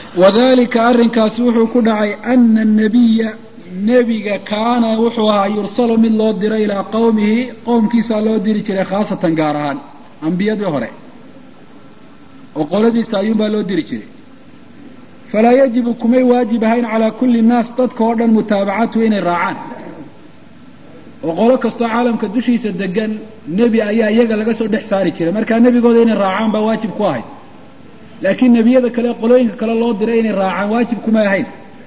wadalika arrinkaasi wuxuu ku dhacay ana anabiya nebiga kaana wuxuu ahaa yursalu mid loo diro ilaa qowmihi qowmkiisaa loo diri jiray khaasatan gaar ahaan ambiyadii hore oo qoladiisa ayuunbaa loo diri jiray falaa yajibu kumay waajib ahayn calaa kulli nnaas dadka oo dhan mutaabacatu inay raacaan oo qolo kastoo caalamka dushiisa degan nebi ayaa iyaga laga soo dhex saari jiray markaa nebigooda inay raacaan baa waajib ku ahayd laakiin nebiyada kale qolooyinka kale loo diray inay raacaan waajib kumay ahayn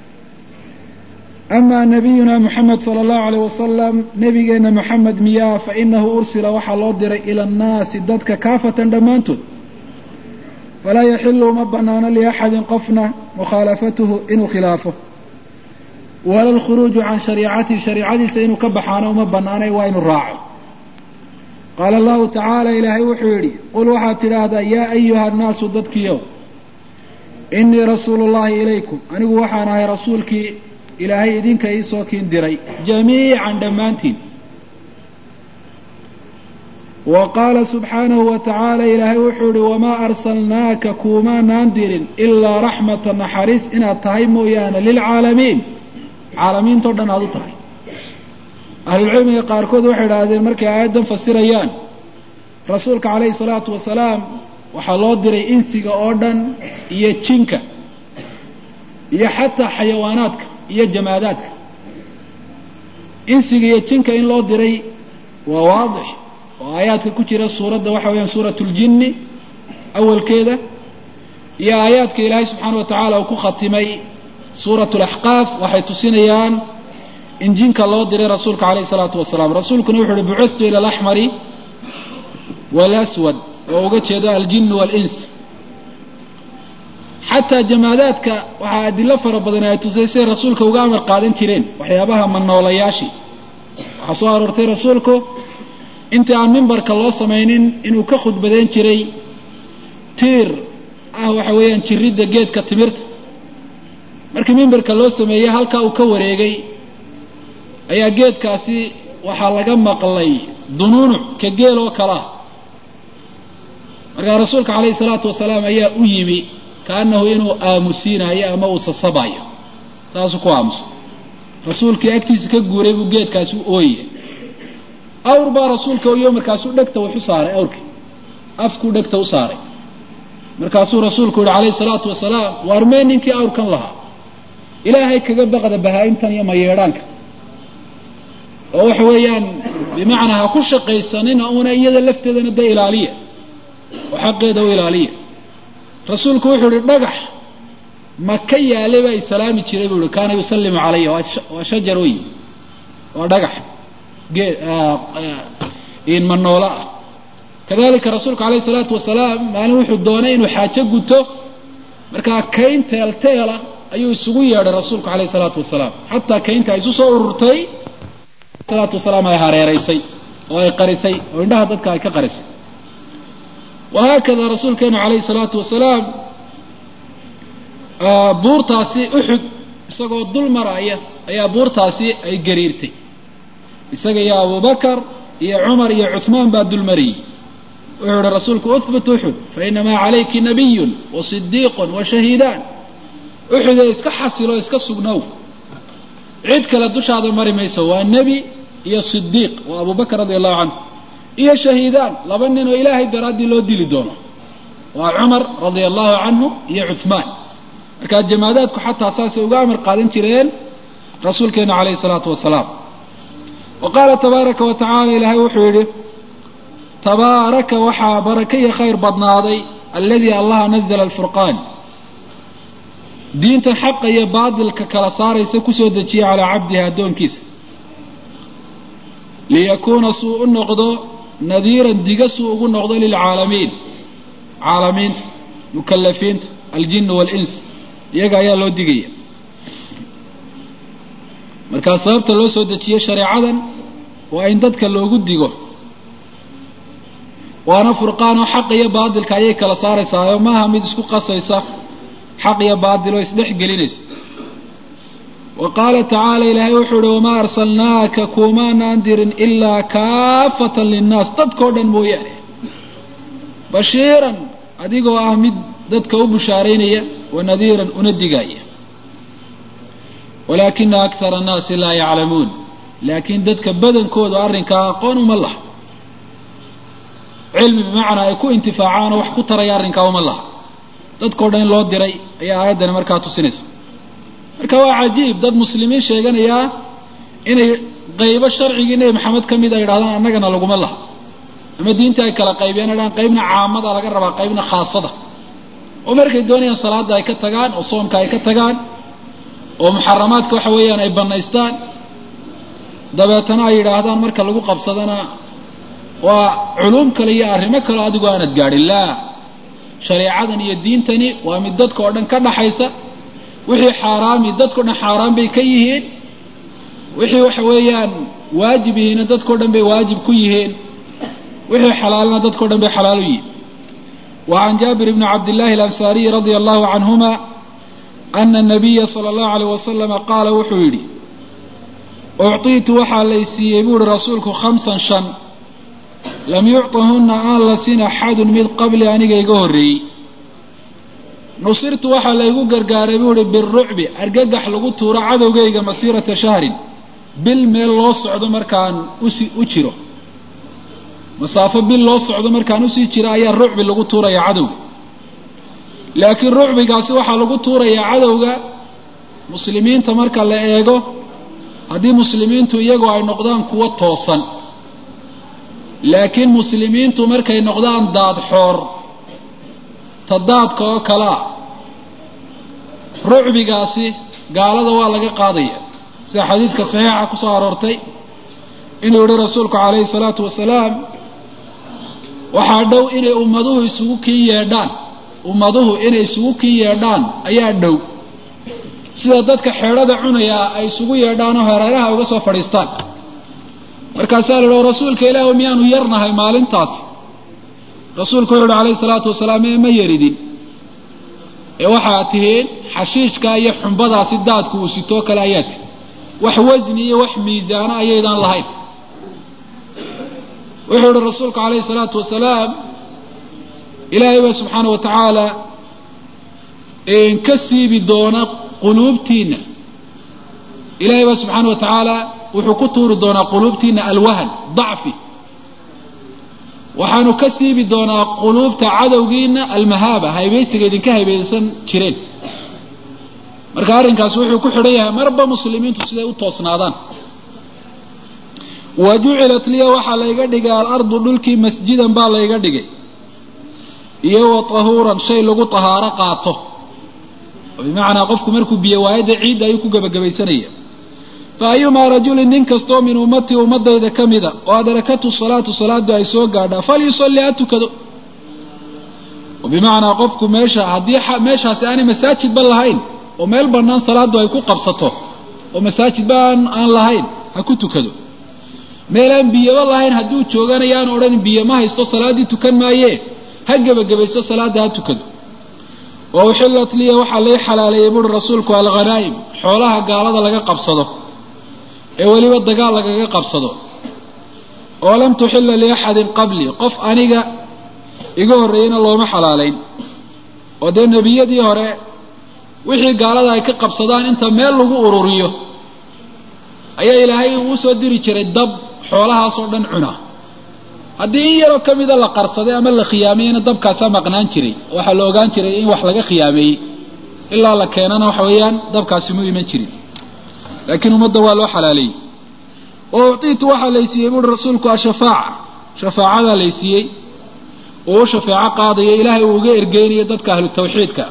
ama nabiyuna moxamed sala allahu alayh wasalam nebigeenna moxamed miyaa fa inahu ursila waxaa loo diray ila annaasi dadka kaafatan dhammaantood falaa yaxilu uma banaano liaxadin qofna mukhaalafatuhu inuu khilaafo wala alkhuruuju can shariicatihi shariicadiisa inuu ka baxaano uma banaanay waa inuu raaco qaala allahu tacaala ilaahay wuxuu yidhi qul waxaad tidhaahdaa yaa ayuha annaasu dadkiiow inii rasuulu llahi ilaykum anigu waxaan ahay rasuulkii ilaahay idinka iisoo kiin diray jamiican dhammaantiin wa qaala subxaanahu wa tacaala ilaahay wuxuu yihi wamaa arsalnaaka kuumaanaan dirin ilaa raxmata naxariis inaad tahay mooyaane lilcaalamiin caalamiintao dhan aad u tahay ahlulcilmiga qaarkood waxay idhaahdeen markay aayaddan fasirayaan rasuulka calayhi salaatu wasalaam waxaa loo diray insiga oo dhan iyo jinka iyo xataa xayawaanaadka iyo jamaadaadka insiga iyo jinka in loo diray waa waadix oo aayaadka ku jira suuradda waxa weeyaan suuratu ljinni awalkeeda iyo aayaadka ilaahay subxaana wa tacaala uu ku khatimay suuratu alaxqaaf waxay tusinayaan in jinka loo diray rasuulka calayhi salaatu wasalaam rasuulkuna wuxu uhi bucudtu ila alaxmari waalaswad oo uga jeedo aljinnu waalins xataa jamaadaadka waxaa adilo fara badan ay tusay siday rasuulka uga amar qaadan jireen waxyaabaha manoolayaashii waxaa soo aroortay rasuulku intii aan mimbarka loo samaynin inuu ka khudbadeyn jiray tiir ah waxa weeyaan jiridda geedka timirta markii mimbarka loo sameeyey halkaa uu ka wareegay ayaa geedkaasi waxaa laga maqlay dunuunuc ka geel oo kale ah markaa rasuulka calayhi salaatu wasalaam ayaa u yimi kaanahu inuu aamusiinayo ama uu sasabayo saasuu ku aamusa rasuulkii agtiisa ka guuray buu geedkaasi u ooyaya awr baa rasuulka oyo markaasuu dhegta wax u saaray awrkii afkuu dhegta u saaray markaasuu rasuulku yihi calayhi salaatu wasalaam waarmee ninkii awrkan lahaa ilaahay kaga baqda bahaa-imtan iyo mayeedhaanka oo waxa weeyaan bimacnaa ha ku shaqaysanina una iyada lafteedana da ilaaliya oo xaqeeda u ilaaliya rasuulku wuxuu ihi dhagax maka yaalay baa isalaami jiray buu ihi kaana yusallimu calaya waa shajar wey waa dhagax in manoola ah kadalika rasuulku alayhi salaatu wasalaam maalin wuxuu doonay inuu xaajo guto markaa kayn teelteela ayuu isugu yeedhay rasuulku alayhi salaatu wasalaam xataa kaynta ay isu soo ururtay salaatu wasalaam ay hareeraysay oo ay qarisay oo indhaha dadka ay ka qarisay wahaakada rasuulkeenu calayhi salaatu wasalaam buurtaasi uxud isagoo dul maraya ayaa buurtaasi ay gariirtay isaga iyo abubakar iyo cumar iyo cuhmaan baa dul mariyey wuxuu ihi rasuulku uhbut uxud fainamaa calayki nabiyun wa sidiiqun wa shahiidaan uxudee iska xasilo iska sugnow cid kale dushaada mari mayso waa nebi iyo sidiiq waa abubakar radia allahu canhu iyo shahiidaan laba nin oo ilaahay daraaddii loo dili doono waa cumar radia allahu canhu iyo cuhmaan markaa jamaadaadku xataa saasay uga amar qaadan jireen rasuulkeena calayhi salaatu wasalaam wa qaala tabaaraka wa tacaala ilaahay wuxuu yidhi tabaaraka waxaa baraka iyo khayr badnaaday alladii allaha nazla alfurqaan diintan xaqa iyo baadilka kala saaraysa kusoo dejiyay calaa cabdihi addoonkiisa liyakuuna suu u noqdo nadiiran diga suu ugu noqdo lilcaalamiin caalamiinta mukalafiinta aljinu waalins iyaga ayaa loo digaya markaa sababta loo soo dejiyey shareecadan waa in dadka loogu digo waana furqaanoo xaq iyo baadilka ayay kala saaraysaayo maaha mid isku qasaysa xaq iyo baadil oo isdhex gelinaysa wa qaala tacaala ilaahay wuxuu uhi wamaa arsalnaaka kuumaanaan dirin ilaa kaafatan linnaas dadkao dhan mooyaane bashiiran adigoo ah mid dadka u bushaaraynaya wa nadiiran una digaaya walaakina akthara annaasi laa yaclamuun laakiin dadka badankooda arrinkaa aqoon uma laha cilmi bimacnaa ay ku intifaacaan oo wax ku taraya arrinkaa uma laha dadkao dhan in loo diray ayaa aayaddani markaa tusinaysa marka waa cajiib dad muslimiin sheeganayaa inay qaybo sharcigii nebi maxamed ka mid a yidhahdaan annagana laguma laha ama diinta ay kala qaybiyaan idhahaan qaybna caamada laga rabaa qaybna khaasada oo markay doonayaan salaadda ay ka tagaan oo soomka ay ka tagaan oo muxaramaadka waxa weeyaan ay bannaystaan dabeetana ay yidhaahdaan marka lagu qabsadana waa culuum kale iyo arrimo kaleo adigu aanad gaadhin laa shareecadan iyo diintani waa mid dadka oo dhan ka dhaxaysa wixii xaaraami dadkao dhan xaaraan bay ka yihiin wixii waxa weeyaan waajib yihiina dadkao dhan bay waajib ku yihiin wixii xalaalna dadkao dhan bay xalaal u yihiin wa can jaabir bni cabdillahi alansaariyi radia allahu canhuma ana anabiya sala allahu alayh wasalama qaala wuxuu yidhi ucطiitu waxaa lay siiyey buu uhi rasuulku khamsan shan lam yucطahunna aan la sin axadun mid qabli aniga iga horreeyey nusirtu waxaa laygu gargaaray buu uhi birucbi argagax lagu tuuro cadowgayga masiirata shahrin bil meel loo socdo markaan usi u jiro masaafo bil loo socdo markaan usii jiro ayaa rucbi lagu tuurayaa cadowga laakiin rucbigaasi waxaa lagu tuurayaa cadowga muslimiinta marka la eego haddii muslimiintu iyagu ay noqdaan kuwo toosan laakiin muslimiintu markay noqdaan daadxoor ta daadka oo kalea rucbigaasi gaalada waa laga qaadaya sida xadiidka saxiixa ku soo aroortay inuu yihi rasuulku calayhi salaatu wasalaam waxaa dhow inay ummaduhu isugu kii yeedhaan ummaduhu inay isugu kii yeedhaan ayaa dhow sida dadka xeedhada cunayaa ay isugu yeedhaan oo hareeraha uga soo fadhiistaan markaasaa la yidhi rasuulka ilaahu miyaanu yarnahay maalintaasi rasuulku wuxu uhi calayhi salaatu wasalaam ee ma yaridin ee waxaad tihiin xashiishka iyo xumbadaasi daadku uu sitoo kale ayaa tihi wax wasni iyo wax miisaano ayaydaan lahayn wuxuu yihi rasuulku calayhi salaatu wasalaam ilaahay baa subxaana wa tacaala ka siibi doona quluubtiinna ilaahay baa subxaana wa tacaala wuxuu ku tuuri doonaa quluubtiinna alwahan dacfi waxaanu ka siibi doonaa quluubta cadowgiina almahaaba haybaysiga idinka haybaysan jireen marka arrinkaasi wuxuu ku xidhan yahay marba muslimiintu siday u toosnaadaan wa jucilat liya waxaa layga dhigay alardu dhulkii masjidan baa layga dhigay iyo wa tahuuran shay lagu tahaaro qaato oo bimacnaa qofku markuu biyo waayadda ciidda ayuu ku gebagabaysanaya fa ayumaa rajulin nin kastoo min ummatii ummadayda ka mida oo adrakatu salaatu salaadu ay soo gaadhaa falyusalli ha tukado oo bimacnaa qofku meesha haddii meeshaasi aanay masaajidba lahayn oo meel bannaan salaadu ay ku qabsato oo masaajidba aan aan lahayn ha ku tukado meel aan biyaba lahayn hadduu jooganayo aan odhan biyo ma haysto salaaddii tukan maayee ha gebagabaysto salaadda ha tukado wa uxillat liya waxaa lay xalaaleeyey buuri rasuulku alghanaa'im xoolaha gaalada laga qabsado ee weliba dagaal lagaga qabsado oo lam tuxilla liaxadin qablii qof aniga iga horreeyeyna looma xalaalayn oo dee nebiyadii hore wixii gaalada ay ka qabsadaan inta meel lagu ururiyo ayaa ilaahay uu soo diri jiray dab xoolahaasoo dhan cuna haddii in yaroo ka mida la qarsaday ama la khiyaameeyena dabkaasaa maqnaan jiray waxaa la ogaan jiray in wax laga khiyaameeyey ilaa la keenana waxa weeyaan dabkaasi mu iman jirin laakiin ummadda waa loo xalaaleeyey oo uctiitu waxaa laysiiyey buuri rasuulku ashafaaca shafaacadaa laysiiyey oo u shafeeco qaadayo ilaahay uu uga ergeynayo dadka ahlu tawxiidka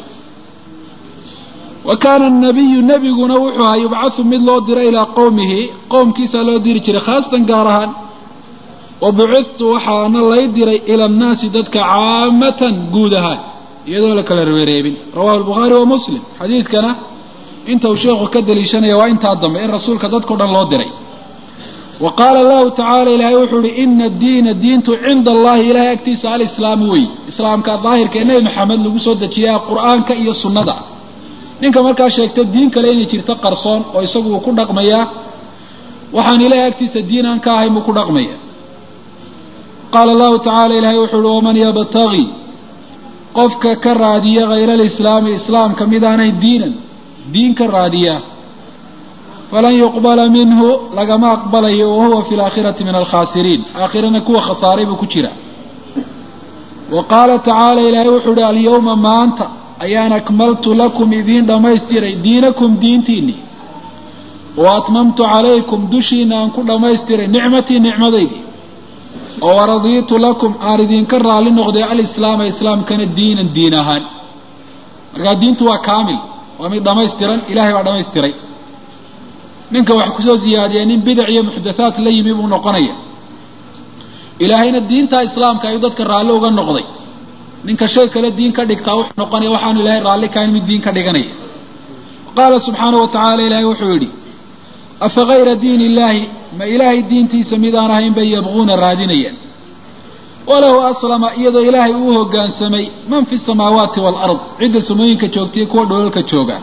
wa kaana nabiyu nebiguna wuxuu ahaa yubcathu mid loo diro ilaa qowmihi qowmkiisaa loo diri jiray khaasatan gaar ahaan wa bucidtu waxaana lay diray ila annaasi dadka caamatan guud ahaan iyadoo la kala reereebin rawahu albukhaari wa muslim xadiidkana inta uu sheekhu ka daliishanaya waa intaa dambe in rasuulka dadkao dhan loo diray wa qaala allahu tacala ilaahay wuxuu ihi ina addiina diintu cinda allahi ilahay agtiisa alislaamu wey islaamka daahirka ee nebi maxamed lagu soo dejiyaa qur'aanka iyo sunnada ninka markaa sheegta diin kale inay jirto qarsoon oo isagu uu ku dhaqmayaa waxaan ilahay agtiisa diin aan ka ahayn buu ku dhaqmaya qaala allahu tacala ilaahay wuxuu uhi waman yabtagi qofka ka raadiya hayra alislaami islaamka mid aanay diinan diin ka raadiya falan yuqbala minhu lagama aqbalayo wa huwa fi laakhirati min alkhaasiriin aakhirana kuwa khasaaray buu ku jira wa qaala tacaala ilaahay wuxuu uhi alyawma maanta ayaan akmaltu lakum idiin dhammaystiray diinakum diintiinii wa atmamtu calaykum dushiina aan ku dhammaystiray nicmatii nicmadaydii oo waradiitu lakum aan idinka raalli noqday alislaama islaamkana diinan diin ahaan markaa diintu waa kaamil waa mid dhammaystiran ilahay baa dhammaystiray ninka wax kusoo siyaadiya nin bidac iyo muxdathaad la yimi buu noqonaya ilaahayna diinta islaamka ayuu dadka raalli uga noqday ninka shay kale diin ka dhigtaa wuxuu noqonaya waxaanu ilaahay raalli kahayn mid diin ka dhiganaya qaala subxaanahu wa tacaala ilaahay wuxuu yidhi afa hayra diin illaahi ma ilaahay diintiisa mid aan ahayn bay yabquuna raadinayaan walahu aslama iyadoo ilaahay uu hoggaansamay man fi samaawaati waalard cidda samooyinka joogtaiyo kuwa dholalka jooga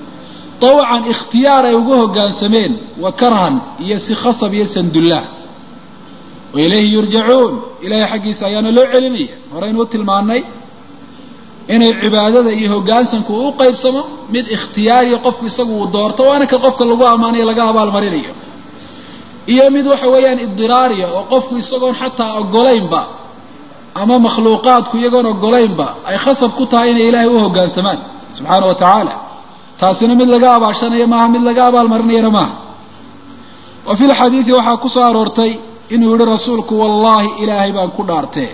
tawcan ikhtiyaar ay ugu hoggaansameen wa karhan iyo si khasab iyo sandullaah wa ilayhi yurjacuun ilaahay xaggiisa ayaana loo celinaya horeynuu tilmaannay inay cibaadada iyo hoggaansanku u qaybsamo mid ikhtiyaariya qofku isagu uu doorto waana ka qofka lagu ammaanayo laga abaalmarinayo iyo mid waxa weeyaan idiraariya oo qofku isagoon xataa ogolaynba ama makhluuqaadku iyagoon ogolaynba ay khasab ku tahay inay ilaahay u hoggaansamaan subxaana wa tacaala taasina mid laga abaashanayo maaha mid laga abaalmarinayana maaha wa fi lxadiidi waxaa ku soo aroortay inuu yihi rasuulku wallaahi ilaahay baan ku dhaartee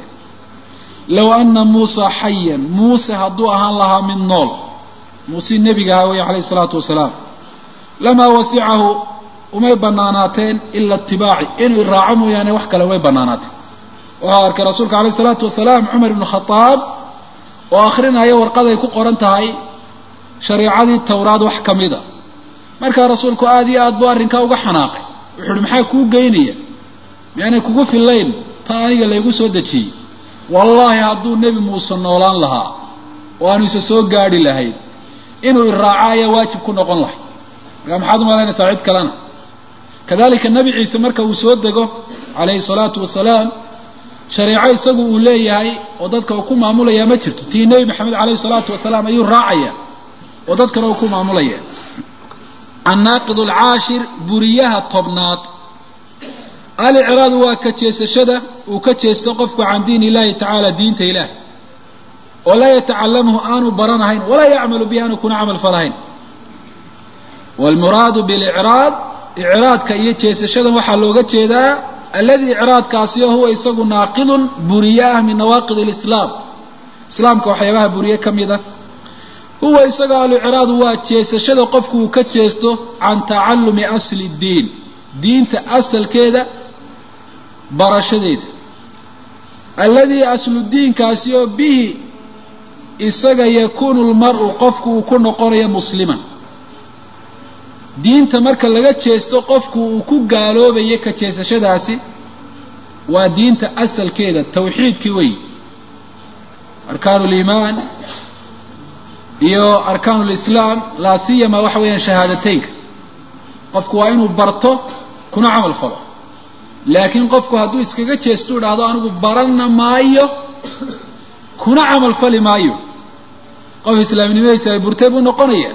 low ana muusa xayan muuse hadduu ahaan lahaa mid nool muuse nebiga ahaa weeye calayhi isalaatu wasalaam lamaa wasicahu umay banaanaateen ila itibaaci inuu iraaco mooyaane wax kale umay banaanaateen waxau arkay rasuulka alayh isalaatu wasalaam cumar ibnu khadaab oo akrinaya warqaday ku qoran tahay shariicadii tawraad wax ka mida markaa rasuulku aada iyo aad buu arrinkaa uga xanaaqay wuxu uhi maxaa kuu geynaya miyaanay kugu fillayn tan aniga laygu soo dejiyey wallaahi hadduu nebi muuse noolaan lahaa oo aanu isa soo gaadhi lahayn inuu iraaco ayaa waajib ku noqon lahay markaa maxaad u malaynaysaa cid kalena kadalika nebi ciise marka uu soo dego calayhi salaatu wasalaam shareeco isagu uu leeyahay oo dadka uu ku maamulayaa ma jirto tii nebi maxamed calayhi salaatu wasalaam ayuu raacaya oo dadkana uu ku maamulaya annaaqid alcaashir buriyaha tobnaad alicraadu waa ka jeesashada uu ka jeesto qofku can diin illahi tacaala diinta ilaah oo laa yatacalamuhu aanu baranahayn walaa yacmalu bihi aanu kuna camal falahayn waalmuraadu bilicraad icraadka iyo jeesashadan waxaa looga jeedaa alladii icraadkaasi oo huwa isagu naaqidun buriye ah min nawaaqid alislaam islaamka waxyaabaha buriye ka mid a huwa isaga alicraadu waa jeesashada qofku uu ka jeesto can tacallumi asli ddiin diinta asalkeeda barashadeeda alladii aslu diinkaasi oo bihi isaga yakuunu lmar'u qofku uu ku noqonayo musliman diinta marka laga jeesto qofku uu ku gaaloobayo ka jeesashadaasi waa diinta asalkeeda tawxiidkii weyi arkaanu liimaan iyo arkaanu lislaam laa siyama waxa weeyaan shahaadateynka qofku waa inuu barto kuna camal falo laakiin qofku hadduu iskaga jeesto u dhahdo anigu baranna maayo kuna camal fali maayo qof islaamnimadiisa ay burtay buu noqonaya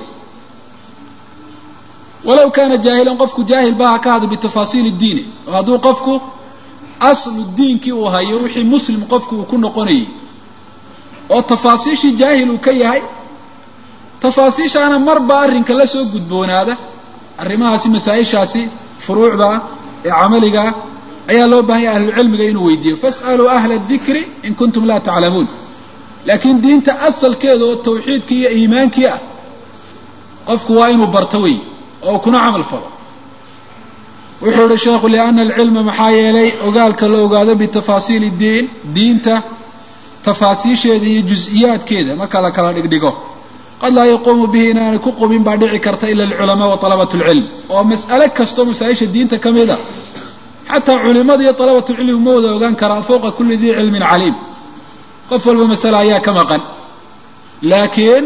walow kaana jaahilan qofku jaahil ba ha ka hado bitafaasiili diini oo hadduu qofku aslu diinkii uu hayo wixii muslim qofku uu ku noqonayay oo tafaasiishii jaahil uu ka yahay tafaasiishaana marba arrinka la soo gudboonaada arrimahaasi masaa-ishaasi furuucda ee camaliga ayaa loo baahan yahay ahlucilmiga inuu weydiiyo fas'aluu ahla dikri in kuntum laa taclamuun laakiin diinta asalkeeda oo tawxiidkii iyo iimaankii ah qofku waa inuu barto wey oo kuna camal falo wuxuu ihi sheekhu liana alcilma maxaa yeelay ogaalka la ogaado bitafaasiili diin diinta tafaasiisheeda iyo jus-iyaadkeeda marka la kala dhigdhigo qad laa yaquumu bihi inaanay ku qubin baa dhici karta ila alculamaa wa talabat lcilm oo mas'ale kastoo masaa-isha diinta ka mid a xataa culimada iyo talabatulcilmi ma wada ogaan karaan fowqa kulli dii cilmin caliim qof walba masale ayaa ka maqan laakiin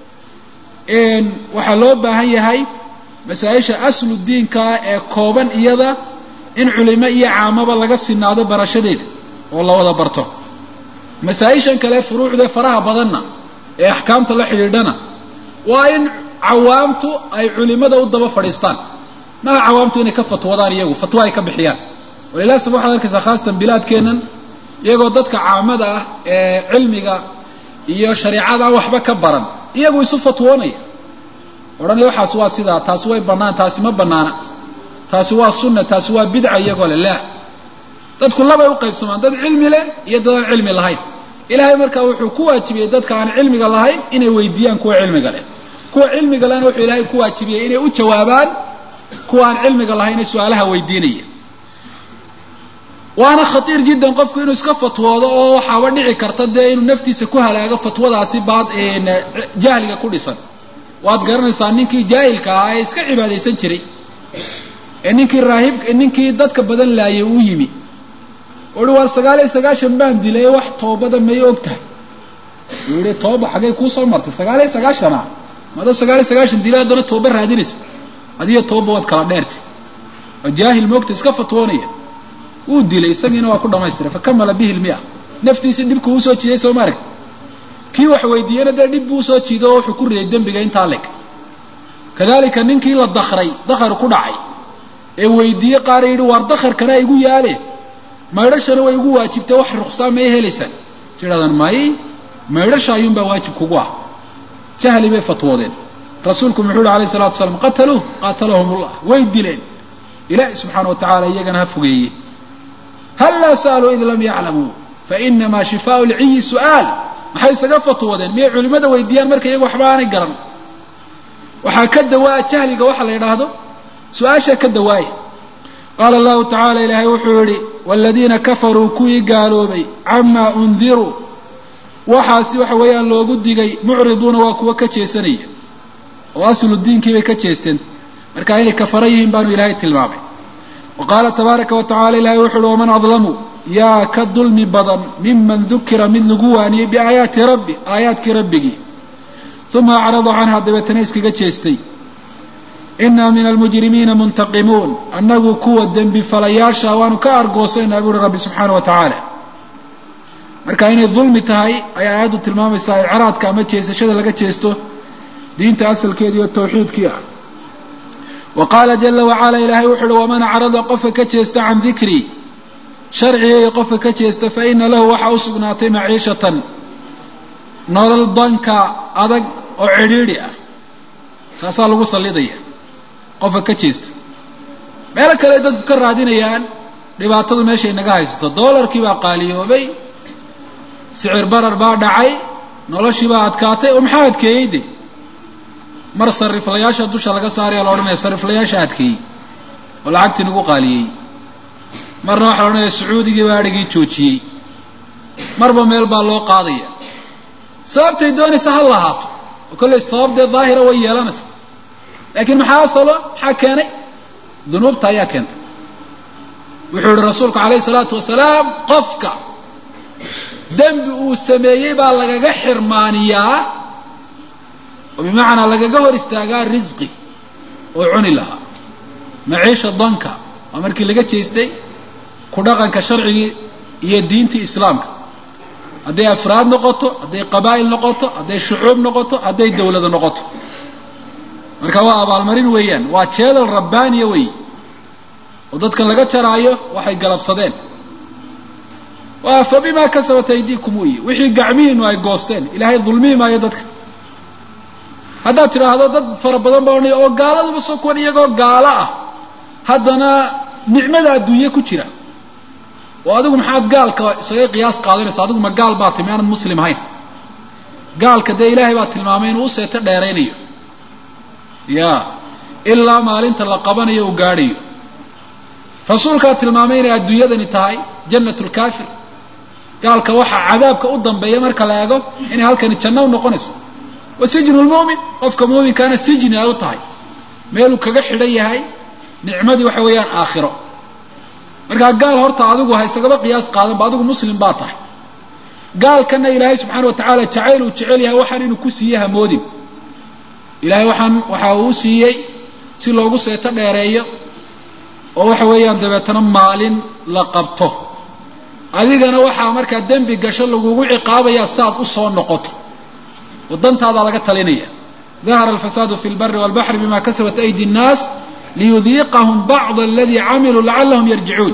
waxaa loo baahan yahay masaa-isha aslu diinkaa ee kooban iyada in culimo iyo caamaba laga sinaado barashadeeda oo la wada barto masaa-ishan kale furuucda faraha badanna ee axkaamta la xidhiidhana waa in cawaamtu ay culimada u daba fadhiistaan maha cawaamtu inay ka fatwadaan iyagu fatwa ay ka bixiyaan walilah saba waxaad arkaysaa khaasatan bilaadkeennan iyagoo dadka caamada ah ee cilmiga iyo shareecada aan waxba ka baran iyagu isu fatwoonaya odhanaya waxaas waa sidaa taasi way bannaan taasi ma bannaana taasi waa sunna taasi waa bidca iyagoo le laa dadku labay u qaybsamaan dad cilmi leh iyo dad aan cilmi lahayn ilaahay markaa wuxuu ku waajibiyey dadka aan cilmiga lahayn inay weydiiyaan kuwa cilmiga leh kuwa cilmiga lehna wuxuu ilaahay ku waajibiyey inay u jawaabaan kuwa aan cilmiga lahayn ee su-aalaha weydiinaya waana khatiir jiddan qofku inuu iska fatwoodo oo waxaaba dhici karta dee inuu naftiisa ku halaago fatwadaasi baad jahliga ku dhisan waad garanaysaa ninkii jaahilka ahaa ee iska cibaadaysan jiray ee ninkii raahib ninkii dadka badan laayay uu yimi uhi waa sagaal iyo sagaashan baan dilay wax toobada may og tahay uu yihi tooba xaggay kuusoo martay sagaal iyo sagaashana madoo sagaal iyo sagaashan dilay haddana tooba raadinaysa adiyo tooba waad kala dheertay oo jaahil moogta iska fatwoonaya wuu dilay isagiina waa ku dhamaystiray fakamala bihi lmia naftiisi dhibku usoo jiiday soo maaragti kii wax weydiiyena dee dhib buu usoo jiido oo wuxuu ku riday dembiga intaa leg kadalika ninkii la dakray dakar ku dhacay ee weydiiyey qaar yidhi waar dakarkana igu yaale maydhashana way igu waajibtay wax ruksaan may helaysaan is yidhahdaan may maydhasha ayuunbaa waajib kugu ah jahli bay fatwoodeen rasuulku muxuu yihi alayh salatu wasalaam qataluuh qatalahum ullah way dileen ilaahi subxaana wa tacala iyagana ha fogeeye hallaa sa'aluu id lam yaclamuu fainamaa shifaau lciyi su'aal maxay isaga fatwoodeen miyay culimada weydiiyaan marka iyaga waxba aanay garan waxaa ka dawaa jahliga waxa la yidhaahdo su-aashaa ka dawaaya qaala allahu tacala ilaahay wuxuu yihi waaladiina kafaruu kuwii gaaloobay camaa undiruu waxaasi waxa weeyaan loogu digay mucriduuna waa kuwa ka jeesanaya oo aslu diinkii bay ka jeesteen marka inay kafara yihiin baanu ilaahay tilmaamay wa qaala tabaaraka wa tacala ilahay wuxu uhi waman adlamu yaa ka dulmi badan miman dukira mid lagu waaniyey biaayaati rabbi aayaadkii rabbigii uma acrada canha dabeetana iskaga jeestay inaa min almujrimiina muntaqimuun annagu kuwa dembi falayaasha waanu ka argoosaynaa buuhi rabbi subxaana wa tacaala marka inay dulmi tahay ayay aayaddu tilmaamaysaa icraadka ama jeesashada laga jeesto diinta asalkeeda iyo tawxiidkii ah wa qaala jala wacala ilaahay wuxu uhi waman acrada qofka ka jeesta can dikrii sharcigayga qofka ka jeesta fa ina lahu waxaa u sugnaatay maciishatan nolol danka adag oo cidhiidhi ah taasaa lagu sallidaya qofka ka jeesta meelo kale dadku ka raadinayaan dhibaatadu meeshay naga haysato doolarkii baa qaaliyoobay sicir barar baa dhacay noloshii baa adkaatay oo maxaa adkeeyey de mar sariflayaasha dusha laga saaraya la odhanaya sariflayaasha adkeeyey oo lacagtii nagu qaaliyey marna waxaa la odhanaya sacuudigii baa adhigii joojiyey marba meel baa loo qaadaya sababtay doonaysa ha lahaato oo kollay sababdee daahira way yeelanaysa laakiin maxaa asalo maxaa keenay dunuubta ayaa keentay wuxuu yihi rasuulku calayhi salaatu wasalaam qofka dembi uu sameeyey baa lagaga xirmaaniyaa oo bimacnaa lagaga hor istaagaa risqi oo cuni lahaa maciisha danka waa markii laga jeestay ku dhaqanka sharcigii iyo diintii islaamka hadday afraad noqoto hadday qabaa'il noqoto hadday shucuub noqoto hadday dawlado noqoto marka waa abaalmarin weeyaan waa jeedal rabbaaniya wey oo dadkan laga jaraayo waxay galabsadeen waa fa bimaa kasabat aydiikum wey wixii gacmihiinu ay goosteen ilaahay dulmihi maayo dadka haddaad tidhaahdo dad fara badan baa odhanaya oo gaaladuba soo kuwan iyagoo gaalo ah haddana nicmada adduunye ku jira oo adigu maxaad gaalka isaga qiyaas qaadanaysa adigu ma gaal baa timi aanad muslim ahayn gaalka dee ilaahay baa tilmaamay inuu u seeto dheeraynayo ya ilaa maalinta la qabanayo uu gaadhayo rasuulkaa tilmaamay inay adduunyadani tahay jannat lkaafir gaalka waxaa cadaabka u dambeeya marka la eego inay halkani janno u noqonayso wa sijnu lmu'min qofka muuminkaana sijni ay u tahay meeluu kaga xidhan yahay nicmadii waxa weeyaan aakhiro markaa gaal horta adigu ha isagaba qiyaas qaadanba adigu muslim baa tahay gaalkana ilaahay subxaana wa tacaala jacayl uu jecel yahay waxaan inuu ku siiye hamoodin ilaahay waxaan waxa uu siiyey si loogu seeto dheereeyo oo waxa weeyaan dabeetana maalin la qabto adigana waxaa markaa dembi gasho lagugu ciqaabayaa saaad usoo noqoto oo dantaadaa laga talinaya dahara alfasaadu fi lbari walbaxri bima kasabat aydi nnaas liyudiiqahum bacda aladii camiluu lacalahum yarjicuun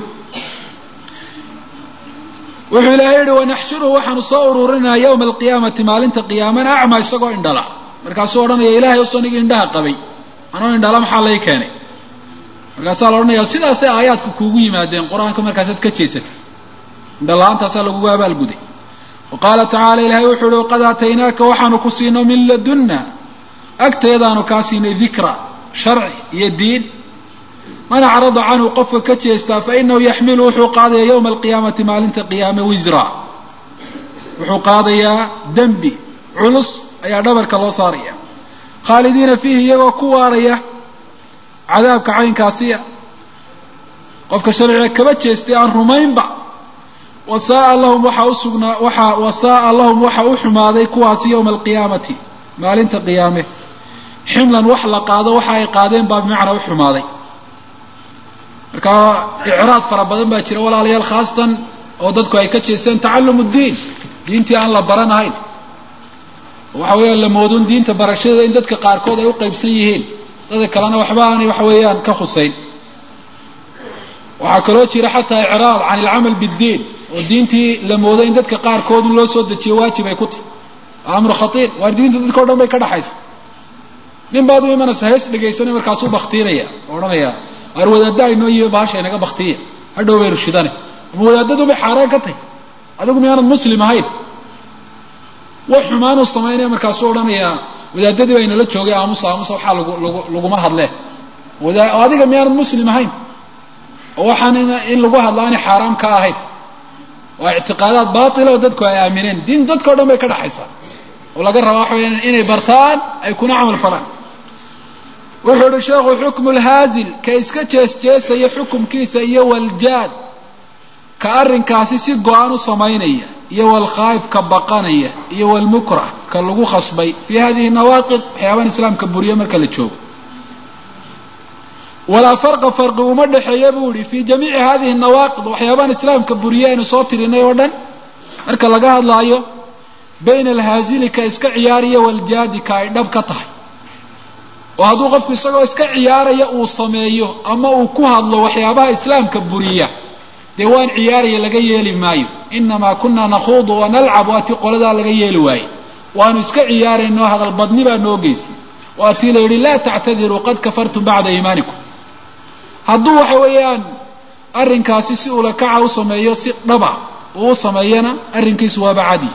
wuxuu ilaahay yihi wanaxshuruhu waxaanu soo ururinaa yowma alqiyaamati maalinta qiyaamana acma isagoo indhala markaasuu odhanaya ilaahay usoo nigi indhaha qabay anoo indhala maxaa lay keenay markaasaa la odhanaya sidaasay aayaadku kuugu yimaadeen qur-aanka markaasaad ka jeesatay indhala-aantaasaa lagugu abaalguday wa qaala tacaala ilaahay wuxuu uhi waqad aataynaaka waxaanu ku siino min ladunna agteedaanu kaa siinay dikra sharci iyo diin man acrada canhu qofka ka jeestaa fa inahu yaxmilu wuxuu qaadaya yowma alqiyaamati maalinta qiyaame wisra wuxuu qaadayaa dembi culus ayaa dhabarka loo saaraya khaalidiina fiihi iyagoo ku waaraya cadaabka caynkaasiya qofka sharciga kaba jeestay aan rumaynba wasaaa lahum waxaa usugnaa waxa wasaaa lahum waxa u xumaaday kuwaasi yowma alqiyaamati maalinta qiyaame ximlan wax la qaado waxa ay qaadeen baa bimacnaa u xumaaday marka icraad fara badan baa jira walaalayaal khaasatan oo dadku ay ka jeesteen tacallum ddiin diintii aan la baranahayn waxa weeyaan la moodun diinta barashadeeda in dadka qaarkood ay u qaybsan yihiin dadka kalena waxba aanay waxa weeyaan ka khusayn waxaa kaloo jira xataa icraad can ilcamal biddiin oo diintii la moodo in dadka qaarkood loo soo dejiyo waajib ay ku tahy amru khaiir waar diinta dadka o dhan bay ka dhaxaysa nin baad u imanaysa hees dhegaysanay markaasuu baktiinaya oo odhanaya waar wadaadda inoo yimi bahasha inaga baktiya hadhow baynu shidane ama wadaadadu bay xaaraan ka tahy adigu miyaanad muslim ahayn wax xumaanuu samaynaya markaasuu odhanayaa wadaadadii baa inala joogay aamusa aamusa waxaa lagu lagu laguma hadlee oo adiga miyaanad muslim ahayn oo waxaan in lagu hadla aanay xaaraam ka ahayn waa ictiqaadaad baatila oo dadku ay aamineen diin dadka o dhan bay ka dhaxaysaa oo laga rabaa waxa weya inay bartaan ay kuna camal falaan wuxuu uhi sheekhu xukmu lhaazil ka iska jees jeesaya xukumkiisa iyo waljaad ka arrinkaasi si go-an u samaynaya iyo walkhaayif ka baqanaya iyo walmukrah ka lagu khasbay fii hadihi nawaaqid waxyaabahan islaamka buriye marka la joogo walaa farqa farqi uma dhexeeya buu yihi fii jamiici hadihi nawaaqid waxyaabahan islaamka buriye aynu soo tirinay oo dhan marka laga hadlaayo bayna alhaazili ka iska ciyaariya waljaadi ka ay dhab ka tahay oo hadduu qofku isagoo iska ciyaaraya uu sameeyo ama uu ku hadlo waxyaabaha islaamka buriya dee waan ciyaaraya laga yeeli maayo inamaa kunaa nakhuudu wa nalcab waa tii qoladaa laga yeeli waaye waanu iska ciyaarayno hadal badni baa noo geysay waa tii la yidhi laa tactadiruu qad kafartum bacda iimaanikum hadduu waxa weeyaan arrinkaasi si ulakaca u sameeyo si dhaba uu u sameeyana arrinkiisu waaba cadi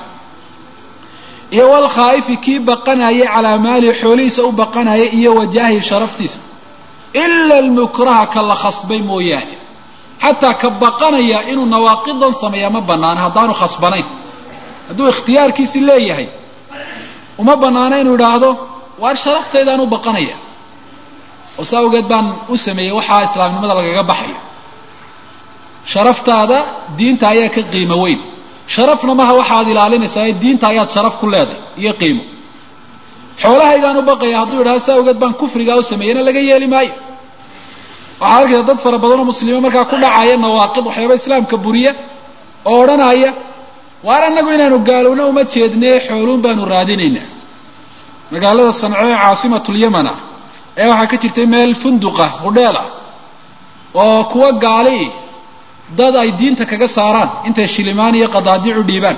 iyo walkhaa'ifi kii baqanaya calaa maalihi xoolihiisa u baqanaya iyo wajaahi sharaftiisa ila almukraha ka la khasbay mooyaane xataa ka baqanaya inuu nawaaqidan sameeya ma banaana haddaanu khasbanayn hadduu ikhtiyaarkiisi leeyahay uma banaana inuu idhaahdo waar sharaftaydaanu baqanaya oo saa awgeed baan u sameeyey waxaa islaamnimada lagaga baxayo sharaftaada diinta ayaa ka qiimo weyn sharafna maha waxaad ilaalinaysaa ee diinta ayaad sharaf ku leedahay iyo qiimo xoolahaygaan u baqaya hadduu idhahdo saa awgeed baan kufrigaa u sameeyeyna laga yeeli maayo waxaad arkaysa dad fara badan oo muslimiin markaa ku dhacaya nawaaqid waxyaaba islaamka buriya oo odhanaya waar annagu inaanu gaalowna uma jeednee xooluun baanu raadinaynaa magaalada sanco ee caasimatulyaman ah ee waxaa ka jirtay meel funduqa hudheel ah oo kuwa gaali dad ay diinta kaga saaraan intay shilimaan iyo qadaadiicu dhiibaan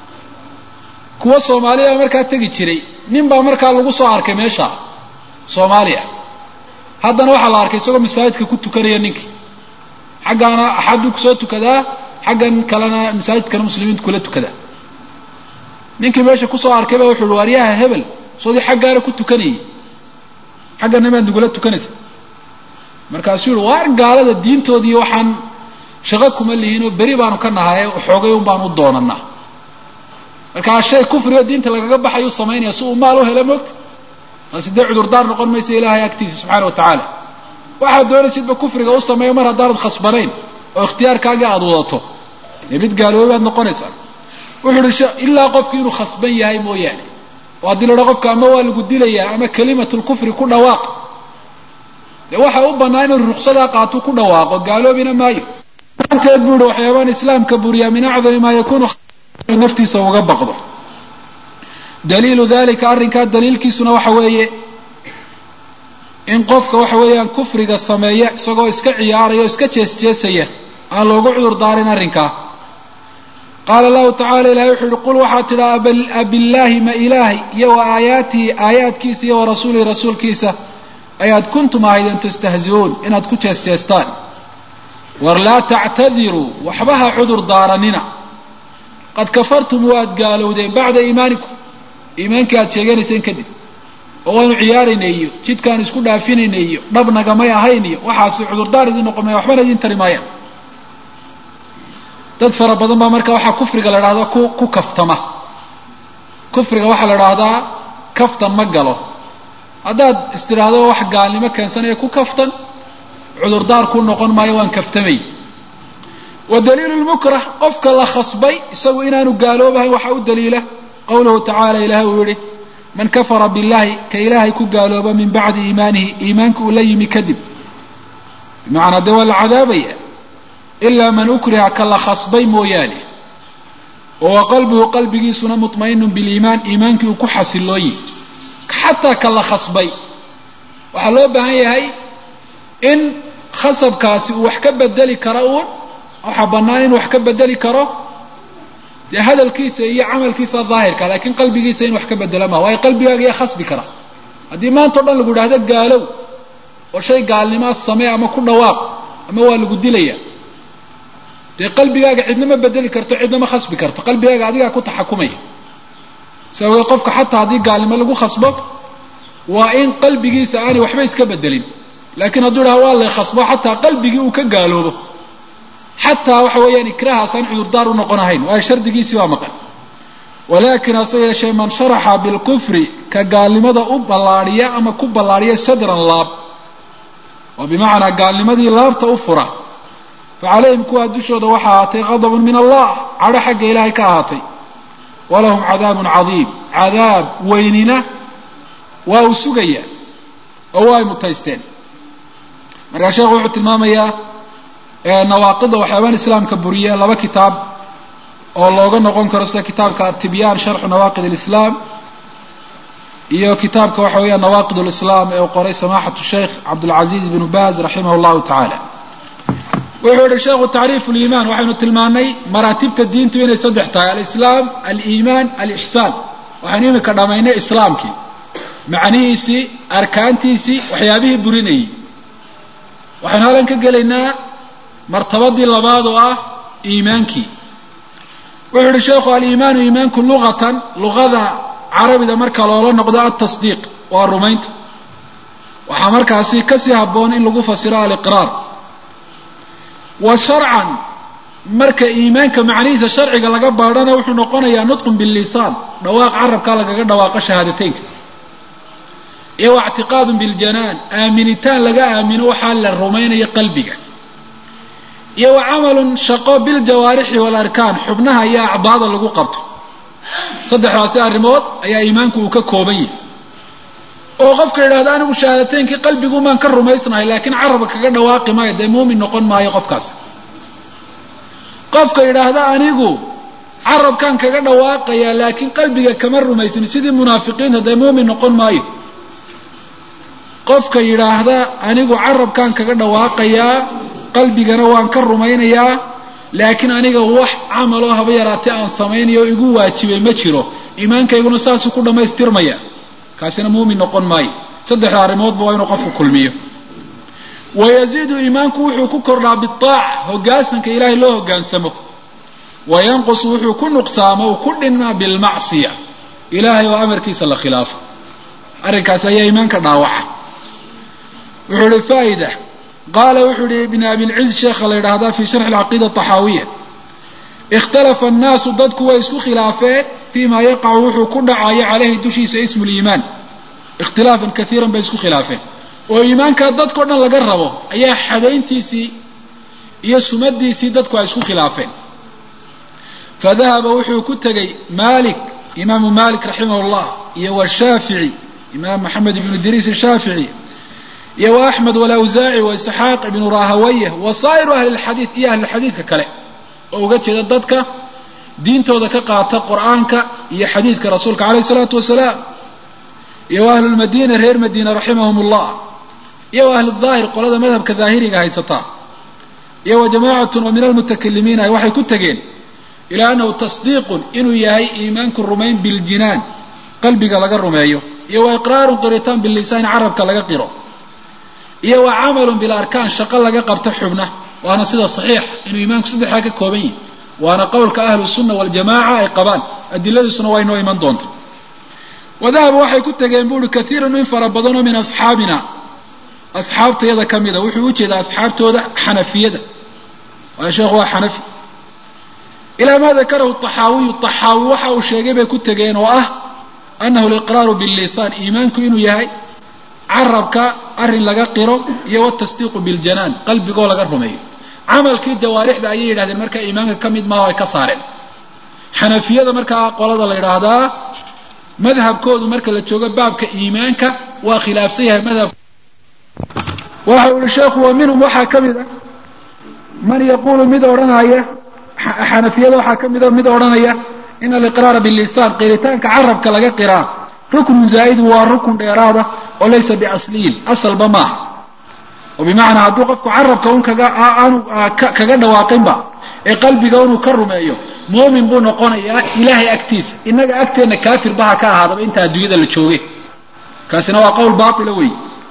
kuwa soomaaliya baa markaa tegi jiray nin baa markaa lagu soo arkay meesha soomaaliya haddana waxaa la arkay isagoo masaajidka ku tukanaya ninkii xaggaana axaduu kusoo tukadaa xaggan kalena masaajidkana muslimiintu kula tukadaa ninkii meesha kusoo arkay baa wuxu uhi waaryaha hebel soodii xaggaana ku tukanayay xaggana maad nagula tukanaysa markaasuu yihi waar gaalada diintoodii waxaan shaqo kuma lihiinoo beri baanu ka nahaye xoogay un baanu u doonanaa markaa shay kufrigo diinta lagaga baxayuu samaynaya si uu maal u helo moogta taasi dee cudurdaar noqon maysa ilaahay agtiisa subxaana wa tacaala waxaad doonaysidba kufriga u sameeyo mar haddaanad khasbanayn oo ikhtiyaarkaagii aada wadato dee mid gaaloobi baad noqonaysaa wuxuu uhi ilaa qofki inuu khasban yahay mooyaane oo haddii la odha qofka ama waa lagu dilayaa ama kalimatulkufri ku dhawaaq dee waxa u bannaa inuu ruqsadaa qaatuu ku dhawaaqo gaaloobina maayo anteed buu ihi waxyaabaan islaamka buriyaa min acdami maa yakunu naftiisa uga baqdo daliilu dalika arrinkaa daliilkiisuna waxa weeye in qofka waxa weeyaan kufriga sameeya isagoo iska ciyaaraya o iska jees jeesaya aan loogu cudur daarin arrinkaa qaala allahu tacala ilahay wuxuu yihi qul waxaad tidhaa abillaahi ma ilaahay iyo wa aayaatihi aayaadkiisa iyo wa rasuulihi rasuulkiisa ayaad kuntum ahaydeen tastahzi'uun inaad ku jees jeestaan war laa tactadiruu waxba ha cudur daaranina qad kafartum waad gaalowdeen bacda iimaanikum iimaankii aad sheeganayseen kadib oo waanu ciyaarayna iyo jidkaanu isku dhaafinayna iyo dhabnagamay ahayn iyo waxaasi cudurdaar idin noqon maya waxbana idin tari maayaan dad fara badan baa marka waxaa kufriga la dhahdaa ku ku kaftama kufriga waxaa la dhahdaa kaftan ma galo haddaad istidhaahdo wax gaalnimo keensanaya ku kaftan cudurdaar ku noqon maayo waan kaftamay wa daliilu lmukrah qofka la khasbay isagu inaanu gaaloobahayn waxaa u daliila qawluhu tacaala ilahay uu yihi man kafara billahi ka ilaahay ku gaalooba min bacdi iimaanihi iimaanka uu la yimi kadib bimacnaa dee waa la cadaabaya ilaa man ukriha ka la khasbay mooyaane oo wa qalbuhu qalbigiisuna mutmainun biliimaan iimaankii uu ku xasilooyi xataa ka la khasbay waxaa loo baahan yahay in khasabkaasi uu wax ka bedeli karo uun waxaa bannaan inuu wax ka bedeli karo dee hadalkiisa iyo camalkiisa daahirka laakiin qalbigiisa in wax ka bedela maa waayo qalbigaaga yaa khasbi kara haddii maanta o dhan lagu idhahdo gaalow oo shay gaalnimaa samee ama ku dhawaaq ama waa lagu dilaya dee qalbigaaga cidna ma bedeli karto cidna ma khasbi karto qalbigaaga adigaa ku taxakumaya si awgeed qofka xataa haddii gaalnimo lagu khasbo waa in qalbigiisa aanay waxba iska bedelin laakiin hadduu idhaha waa lay khasbo xataa qalbigii uu ka gaaloobo xataa waxa weeyaan ikrahaasaan cudurdaar u noqon ahayn waayo shardigiisii baa maqan walakin hase yeeshee man sharaxa bilkufri ka gaalnimada u ballaadhiya ama ku ballaadhiya sadran laab oo bimacnaa gaalnimadii laabta u fura fa calayhim kuwaa dushooda waxaa ahaatay qadabun min allah cadho xagga ilaahay ka ahaatay walahum cadaabun cadiim cadaab weynina waa uu sugaya oo waa ay mutaysteen markaa sheekhu wuxuu tilmaamayaa nawaaqida waxyaabaan islaamka buriye laba kitaab oo looga noqon karo sida kitaabka atibyaan sharxu nawaaqid alislaam iyo kitaabka waxa weeyaan nawaaqid lislaam ee uu qoray samaxatu sheikh cabdulcaziz bnu baz raximah llahu tacaala wuxuu yihi sheekhu tacriifu liimaan waxaynu tilmaanay maraatibta diintu inay saddex tahay alislaam aliimaan alixsaan waxaynu imika dhamaynay islaamkii macnihiisii arkaantiisii waxyaabihii burinayay waxaynu halan ka gelaynaa martabadii labaad oo ah iimaankii wuxuu yihi sheekhu aliimaanu iimaanku luqatan luqada carabida marka loola noqdo altasdiiq waa rumaynta waxaa markaasi kasii habboon in lagu fasiro aliqraar wa sharcan marka iimaanka macnihiisa sharciga laga baadhana wuxuu noqonayaa nutqun billisaan dhawaaq carabkaa lagaga dhawaaqo shahaadateynka iyo wa ictiqaadun biljanaan aaminitaan laga aamino waxaa la rumaynayo qalbiga iyo wa camalun shaqo biljawaarixi waalarkaan xubnaha iyo acdaada lagu qabto saddexdaasi arrimood ayaa iimaanku uu ka kooban yahay oo qofka yidhahda anigu shahaadateynkii qalbigumaan ka rumaysnahay laakiin carabka kaga dhawaaqi maayo dee muumin noqon maayo qofkaas qofka yidhaahda anigu carabkaan kaga dhawaaqayaa laakiin qalbiga kama rumaysin sidii munaafiqiinta dee muumin noqon maayo qofka yidhaahda anigu carabkaan kaga dhawaaqayaa qalbigana waan ka rumaynayaa laakiin aniga wax camaloo haba yaraatee aan samaynayo o igu waajibay ma jiro iimaankayguna saasuu ku dhammaystirmaya kaasina muumin noqon maayo saddexda arrimoodba waa inuu qofku kulmiyo wayaziidu iimaanku wuxuu ku kordhaa biaaca hogaansanka ilaahay loo hogaansamo wa yanqusu wuxuu ku nuqsaamo uu ku dhinmaa bilmacsiya ilaahay oo amarkiisa la khilaafo arrinkaasi ayaa iimaanka dhaawaca wuxuu ihi faa'ida qaala wuxuu yihi ibn abilciz sheekha la yidhaahdaa fi sharxi alcaqiida axaawiya ikhtalafa annaasu dadku way isku khilaafeen fima yaqacu wuxuu ku dhacayo caleyhi dushiisa ismu liimaan ikhtilaafan kaiiran bay isku khilaafeen oo iimaankaa dadkao dhan laga rabo ayaa xadayntiisii iyo sumadiisii dadku ay isku khilaafeen fadahaba wuxuu ku tegey malik imaamu malik raximah llah iyo washaafici imaam maxamed ibnu idriis ashaafici iyo wa axmed walawsaaci wa isxaaq ibnu rahawayh wa saa'iru ahli lxadiid iyo ahlulxadiidka kale oo uga jeeda dadka diintooda ka qaata qur'aanka iyo xadiidka rasuulka calayh isalaatu wasalaam iyo wa ahlulmadiina reer madiina raximahum ullah iyo wa ahludaahir qolada madhabka daahiriga haysataa iyo wa jamaacatun oo min almutakalimiina waxay ku tegeen ilaa annahu tasdiiqun inuu yahay iimaanku rumayn biljinaan qalbiga laga rumeeyo iyo wa iqraarun qiritaan bilisaani carabka laga qiro iyo wa camalun bilarkaan shaqo laga qabto xubna waana sida saxiix inuu iimaanku saddexdaa ka kooban yahi waana qowlka ahlu sunna waljamaca ay qabaan adiladiisuna waa inoo iman doonta wadahaba waxay ku tegeen buuhi kaiirun in fara badanoo min asxaabina asxaabtayada ka mida wuxuu ujeedaa asxaabtooda xanafiyada waayo sheekhu waa xanafi ilaa maa dakarahu taxaawiyu taxaawi waxa uu sheegay bay ku tegeen oo ah annahu liqraaru billisaan iimaanku inuu yahay carabka arrin laga qiro iyo watasdiiqu biljanaan qalbigoo laga rumeeyo camalkii jawaarixda ayay yidhahdeen markaa iimaanka ka mid maaha ay ka saareen xanafiyada markaa qolada la yidhaahdaa madhabkoodu marka la joogo baabka iimaanka waa khilaafsan yahay madhab waxa uu yihi sheekhu wa minhum waxaa ka mid ah man yaquulu mid odhanaya xanafiyada waxaa ka mida mid odhanaya in aliqraara billisaan qiritaanka carabka laga qiraa ruknun zaa'id waa rukun dheeraada oo laysa biasliyin asalba maaha oo bimacnaa hadduu qofku carabka un kaga aanu kaga dhawaaqinba ee qalbiga inuu ka rumeeyo muumin buu noqonayaa ilaahay agtiisa innaga agteenna kaafir baha ka ahaadaba inta adduunyada la jooge kaasina waa qowl baatila wey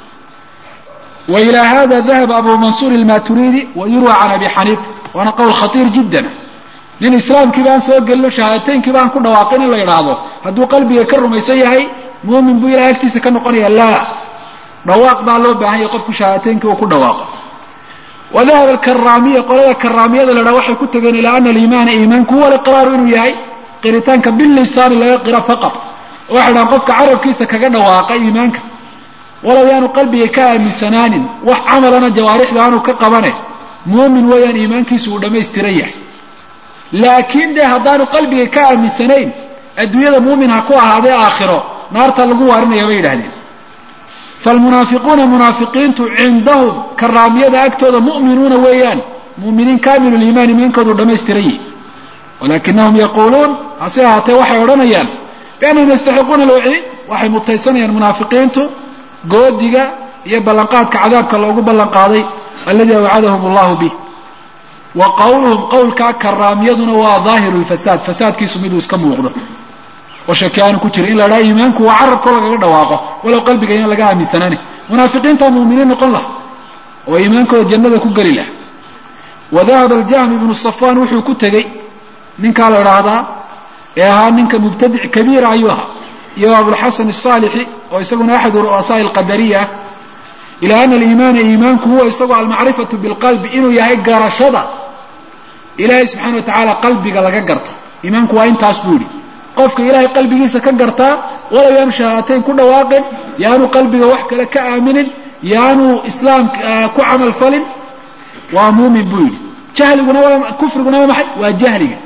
wa ilaa hada dahaba abu mansuur ilmaturidi wa yurwa can abi xaniifa waana qowl khatiir jiddan nin islaamkiiba aan soo gelino shahaadateynkiiba aan ku dhawaaqin in la idhaahdo hadduu qalbiga ka rumaysan yahay muumin buu ilahay agtiisa ka noqonaya laa dhawaaq baa loo baahan yahay qofku shahaadateynki uu ku dhawaaqo wa dahaba alkaraamiya qolada karaamiyada la dhaha waxay ku tegeen ilaa ana aliimaana iimaanku huwa aliqraaru inuu yahay qiritaanka bilisaani laga qira faqat oo waxay dhahaan qofka carabkiisa kaga dhawaaqa iimaanka walow yaanu qalbiga ka aaminsanaanin wax camalana jawaarixda aanu ka qabane muumin weeyaan iimaankiisu uu dhammaystiran yahay laakiin dee haddaanu qalbiga ka aaminsanayn adduunyada muumin ha ku ahaadee aakhiro naarta lagu waarinaya bay yidhahdeen falmunaafiquuna munaafiqiintu cindahum karaamiyada agtooda mu'minuuna weeyaan mu'miniin kaamilu liimaan iimaankoodu dhammaystiran yihi walakinahum yaquuluun hase ahaatee waxay odhanayaan biannahum yastaxiquuna alwaciid waxay mutaysanayaan munaafiqiintu goodiga iyo ballanqaadka cadaabka loogu ballanqaaday alladii awcadahum allahu bih wa qawluhum qowlkaa karaamiyaduna waa daahiru lfasaad fasaadkiisu miduu iska muuqdo oo shaki aanu ku jirin in la dhaha iimaanku waa carabkoo lagaga dhawaaqo walow qalbiga ina laga aaminsanaani munaafiqiintaa mu'miniin noqon laha oo iimaankooda jannada ku geli laha wa dahaba aljahmi ibnu safaan wuxuu ku tegey ninkaa la idhaahdaa ee ahaa ninka mubtadic kabiira ayuu ahaa iyo abulxasan asaalixi oo isaguna axadu ru'asaai alqadariya ah ilaa ana aliimaana iimaanku huwa isagoo almacrifatu bilqalbi inuu yahay garashada ilaahay subxana wa tacaala qalbiga laga garto iimaanku waa intaas buu yihi qofka ilaahay qalbigiisa ka gartaa walow yaanu shahaadateyn ku dhawaaqin yaanu qalbiga wax kale ka aaminin yaanu islaam ku camal falin waa muumin buu yidhi jahliguna waa kufriguna waa maxay waa jahliga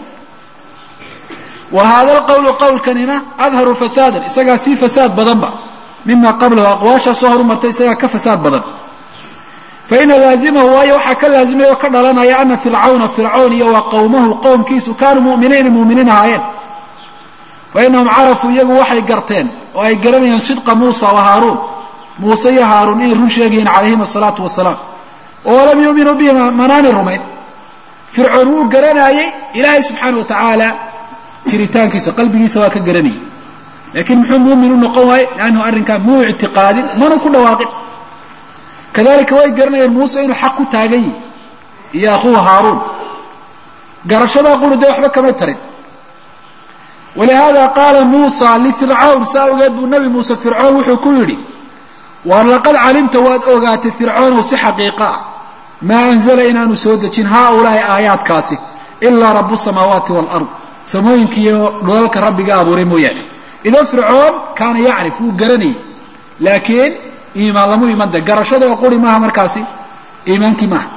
wa hada alqawlu qowlkanina adharu fasaadan isagaa sii fasaad badanba mima qablahu aqwaashaa soo horumartay isagaa ka fasaad badan fa ina laazimahu waayo waxaa ka laazimaya oo ka dhalanaya ana fircawna fircown iyo wa qowmahu qowmkiisu kaanuu mu'miniina mu'miniin ahaayeen fa inahum carafuu iyagu waxay garteen oo ay garanayeen sidqa muusa wa haaruun muuse iyo haaruun inay run sheegayiin calayhim asalaatu wasalaam oo lam yuuminuu bihi manaani rumayn fircoon wuu garanaayey ilaahay subxaana wa tacaala jiritaankiisa qalbigiisa waa ka garanayay laakiin muxuu muumin u noqon waaye liannahu arrinkaa muu ictiqaadin mana ku dhawaaqin kadalika way garanayeen muuse inuu xaq ku taagan yihi iyo akhuuhu haaruun garashadaa quri dee waxba kamay tarin walihada qaala muusa lifircawn saa ogeed buu nabi muuse fircoon wuxuu ku yidhi waar laqad calimta waad ogaatay fircoonow si xaqiiqa ah maa anzala inaanu soo dejin haaulaahi aayaadkaasi ilaa rabu samaawaati waalard samooyinka iyo dholalka rabbiga abuuray mooyaane idan fircoon kaana yacrif wuu garanayay laakiin iimaan lamu iman de garashada oo quri maaha markaasi iimaankii maaha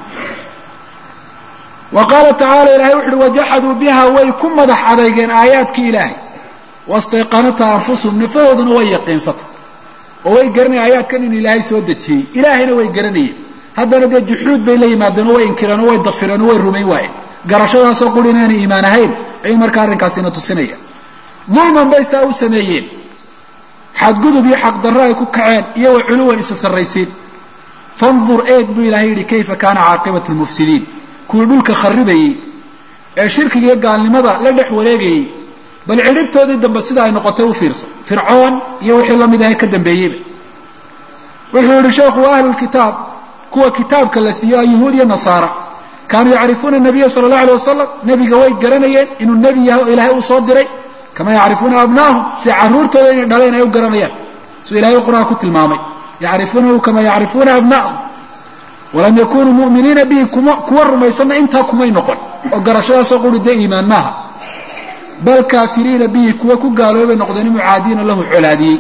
wa qaala tacaala ilahay wuxu uhi wajaxaduu biha way ku madax adeygeen aayaadkii ilaahay wastayqanatha anfusuhum nafahooduna way yaqiinsatay oo way garanayeen aayaadkan in ilaahay soo dejiyey ilaahayna way garanayeen haddana dee juxuud bay la yimaadeen oo way inkireen oo way dafireen oo way rumayn waayeen garashadaasoo quri inaanay iimaan ahayn ayuu markaa arrinkaasina tusinaya dulman bay saa u sameeyeen xadgudub iyo xaqdarro ay ku kaceen iyo wa culuwan isa sarraysiin fandur eeg buu ilaahay yidhi kayfa kaana caaqibatu lmufsidiin kuwii dhulka kharibayey ee shirkiga iyo gaalnimada la dhex wareegayey bal cidhibtoodii dambe sida ay noqotay u fiirso fircoon iyo wixii la mid ahay ka dambeeyeyba wuxuu yihi sheekhu wa ahlulkitaab kuwa kitaabka la siiyo a yuhuud iyo nasaara kaanuu yacrifuuna nabiya sala allahu alay wasalam nebiga way garanayeen inuu nebi yahay oo ilaahay uu soo diray kama yacrifuuna abnaahum sida carruurtooda inay dhaleen ay u garanayaan siduu ilahay qur-aan ku tilmaamay yacrifuunahu kama yacrifuuna abnaahum walam yakunuu mu'miniina bihi kuwa rumaysanna intaa kumay noqon oo garashadaasoo quri dee iimaan maaha bal kaafiriina bihi kuwa ku gaaloobay noqdeen mucaadiina lahu colaadiyey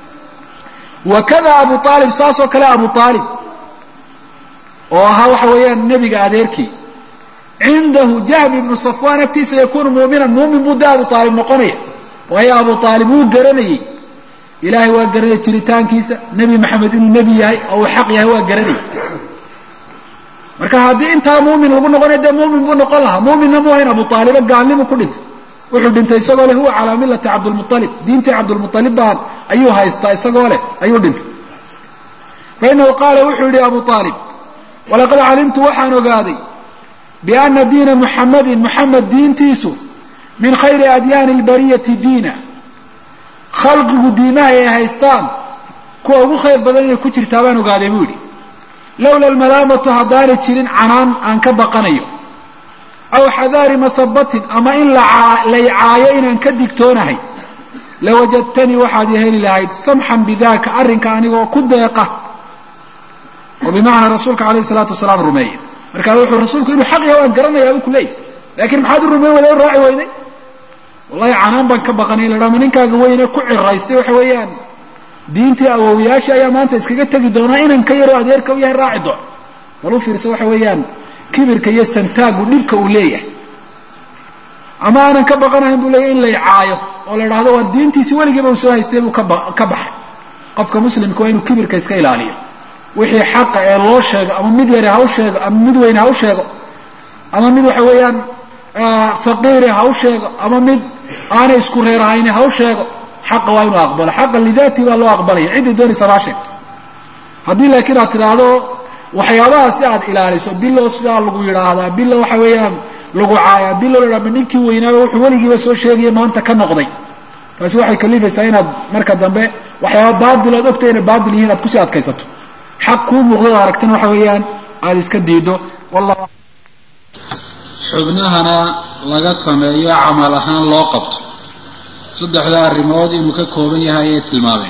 wakada abu aalib saasoo kale abu aalib oo ahaa waxa weeyaan nebiga adeerkii cindahu jahm ibnu safwaan agtiisa yakunu muminan muumin buu da abu aalib noqonaya waayo abu aalib wuu garanayey ilaahay waa garanaya jiritaankiisa nebi maxamed inuu nebi yahay oo uu xaq yahay waa garanayay marka haddii intaa muumin lagu noqonaya dee muumin buu noqon lahaa muuminna mu ahayn abu aaliba gaalnimu ku dhintay wuxuu dhintay isagoo leh huwa calaa millati cabdilmualib diintii cabdilmualib baan ayuu haystaa isagoo leh ayuu dhintay fainahu qaala wuxuu yihi abu aalib walaqad calimtu waxaan ogaaday biana diina muxamadin muxamed diintiisu min khayri adyaani lbariyati diina khalqigu diimaha ay haystaan kuwa ugu khayr badan inay ku jirtaa baan ogaaday buu yidhi lowla almalaamatu haddaanay jirin canaan aan ka baqanayo aw xadaari masabatin ama in laycaayo inaan ka digtoonahay lawajadtanii waxaad i heli lahayd samxan bidaka arrinka anigoo ku deeqa oo bimacnaa rasuulka alayh salaatu wasalaam rumeeya markaa wuxuu rasuulku inuu xaq yahay waan garanayaa buu ku leeyahy lakiin maxaad u rumeyn weyday o raaci weyday wallahi canaan baan ka baqanay la ma ninkaaga weyne ku ciraystay waxa weeyaan diintii awowiyaashii ayaa maanta iskaga tegi doonaa inan ka yaroo adeerka u yahay raaci doon bal u fiirsa waxa weeyaan kibirka iyo santaagu dhibka uu leeyahay ama aanan ka baqanahayn buu leeyahy in lay caayo oo la idhaahdo waa diintiisi weligiiba uu soo haystay buu kaba ka baxay qofka muslimka waa inuu kibirka iska ilaaliyo wixii xaqa ee loo sheego ama mid yari ha u sheego ama mid weyne ha u sheego ama mid waxa weeyaan faqiiri ha u sheego ama mid aanay isku reerahayni ha u sheego xaqa waa inuu aqbalo xaqa lidaati baa loo aqbalaya ciddii doonaysa maa sheegto haddii laakiin aad tidhaahdo waxyaabaha si aad ilaaliso bilo sidaa lagu yidhaahdaa bilo waxa weeyaan lagu caayaa bilo la ma ninkii weynaaba wuxuu weligiiba soo sheegaya maanta ka noqday taasi waxay kalifaysaa inaad marka dambe waxyaaba baadil ood ogtay inay baadil yihiin aad kusii adkaysato xaq kuu muuqdad aragtana waxa weeyaan aada iska diido wallah xubnahana laga sameeyo camal ahaan loo qabto saddexda arrimood inuu ka kooban yahay ayay tilmaameen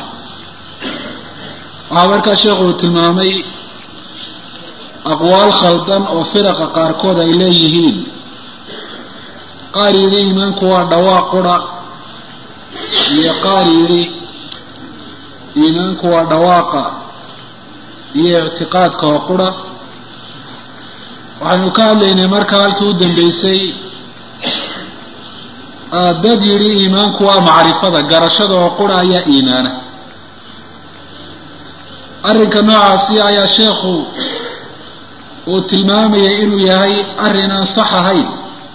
waxaa markaa sheekhu uu tilmaamay aqwaal khaldan oo firaqa qaarkood ay leeyihiin qaar yidhi iimaanku waa dhawaaq qura iyo qaar yidhi iimaanku waa dhawaaqa iyo ictiqaadka oo qura waxaynu ka hadlaynay markaa halkii u dambeysay dad yidhi iimaanku waa macrifada garashada oo qura ayaa iimaana arrinka noocaasi ayaa sheekhu uu tilmaamayay inuu yahay arrin aan sax ahayn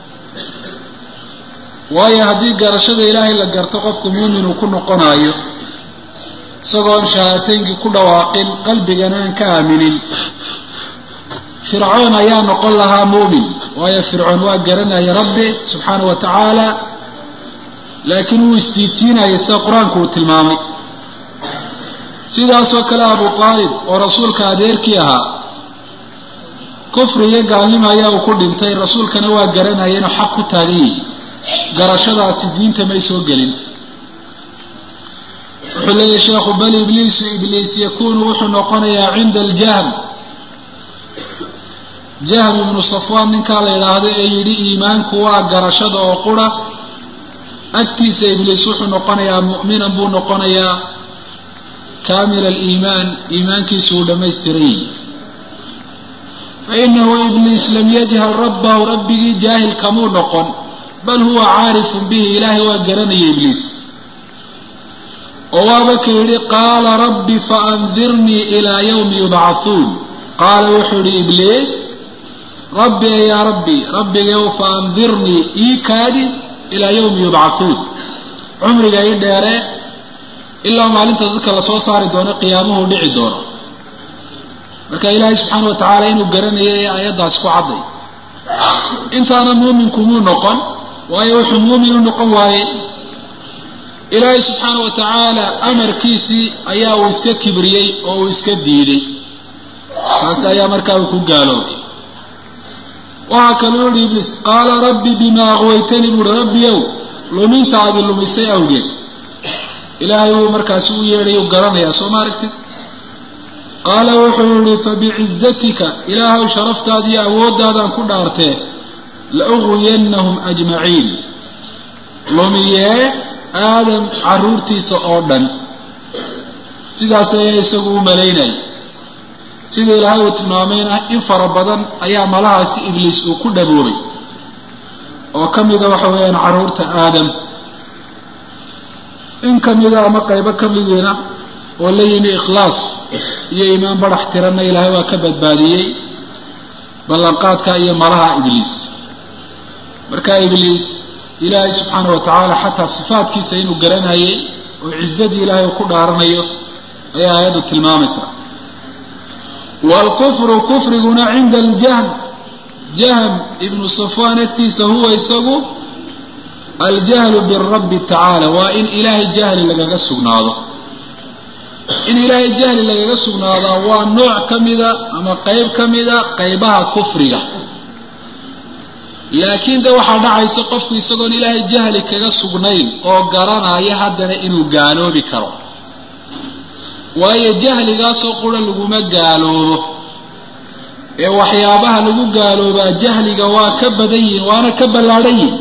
waayo haddii garashada ilaahay la garto qofku muumin uu ku noqonayo isagoon shahaateynkii ku dhawaaqin qalbigana aan ka aaminin fircoon ayaa noqon lahaa muumin waayo fircoon waa garanaya rabbi subxaana wa tacaala laakiin wuu isdiitiinayay sida qur-aanku uu tilmaamay sidaasoo kale abu aalib oo rasuulka adeerkii ahaa kufri iyo gaalnimo ayaa uu ku dhintay rasuulkana waa garanaya inuu xaq ku taagan yihi garashadaasi diinta may soo gelin wuxuu leeyahy sheekhu bal ibliisu ibliis yakunu wuxuu noqonayaa cinda aljahm jahm ibnu safwaan ninkaa la yidhaahdo ee yidhi iimaanku waa garashada oo qura agtiisa ibliis wuxuu noqonayaa mu'minan buu noqonayaa kaamil aliimaan iimaankiisu uu dhammaystiran yihi fainahu ibliis lam yajhal rabbahu rabbigii jaahil kamuu noqon bal huwa caarifun bihi ilaahay waa garanaya ibliis oo waaba ka yidhi qaala rabbi faandirnii ilaa yawmi yubcahuun qaala wuxuu yihi ibliis rabbi yaa rabbi rabbigayow faandirnii ii kaadi ilaa yawmi yubcahuun cumriga ii dheere ilaa maalinta dadka lasoo saari doono qiyaamuhu dhici doono marka ilaahay subxaana wa tacaala inuu garanayo ee aayaddaas ku cadday intaana muuminku muu noqon waayo wuxuu muumin u noqon waaye ilaahay subxaana wa tacaala amarkiisii ayaa uu iska kibriyey oo uu iska diiday taas ayaa markaa uu ku gaaloobay waxaa kaloo yihi ibliis qaala rabbi bimaa aqwaytanii buuhi rabbiyow luminta aadi lumisay awgeed ilaahay wuu markaasi u yeedhay u garanayaa soo ma aragtid qaala wuxuu yihi fabicizatika ilaahay sharaftaadiiyo awooddaadaan ku dhaartee la uqwiyannahum ajmaciin lumiyee aadam caruurtiisa oo dhan sidaas ayaa isagu u malaynaya sida ilaahay uu tilmaamayna in fara badan ayaa malahaasi ibliis uu ku dhaboobay oo ka mida waxa weeyaan caruurta aadam in ka mida ama qaybo ka midiina oo la yimi ikhlaas iyo iimaan barax tiranna ilaahay waa ka badbaadiyey ballanqaadka iyo malaha ibliis marka ibliis ilaahay subxaana wa tacaala xataa sifaadkiisa inuu garanayay oo cizadii ilaahay uu ku dhaaranayo ayaa aayaddu tilmaamaysaa waalkufru kufriguna cinda aljahm jahm ibnu safwaan agtiisa huwa isagu aljahlu birabbi tacaala waa in ilaahay jahli lagaga sugnaado in ilaahay jahli lagaga sugnaadaa waa nooc ka mida ama qeyb ka mida qaybaha kufriga laakiin de waxaa dhacaysa qofku isagoon ilaahay jahli kaga sugnayn oo garanaya haddana inuu gaaloobi karo waayo jahligaasoo qura laguma gaaloobo ee waxyaabaha lagu gaaloobaa jahliga waa ka badan yihin waana ka ballaadhan yihin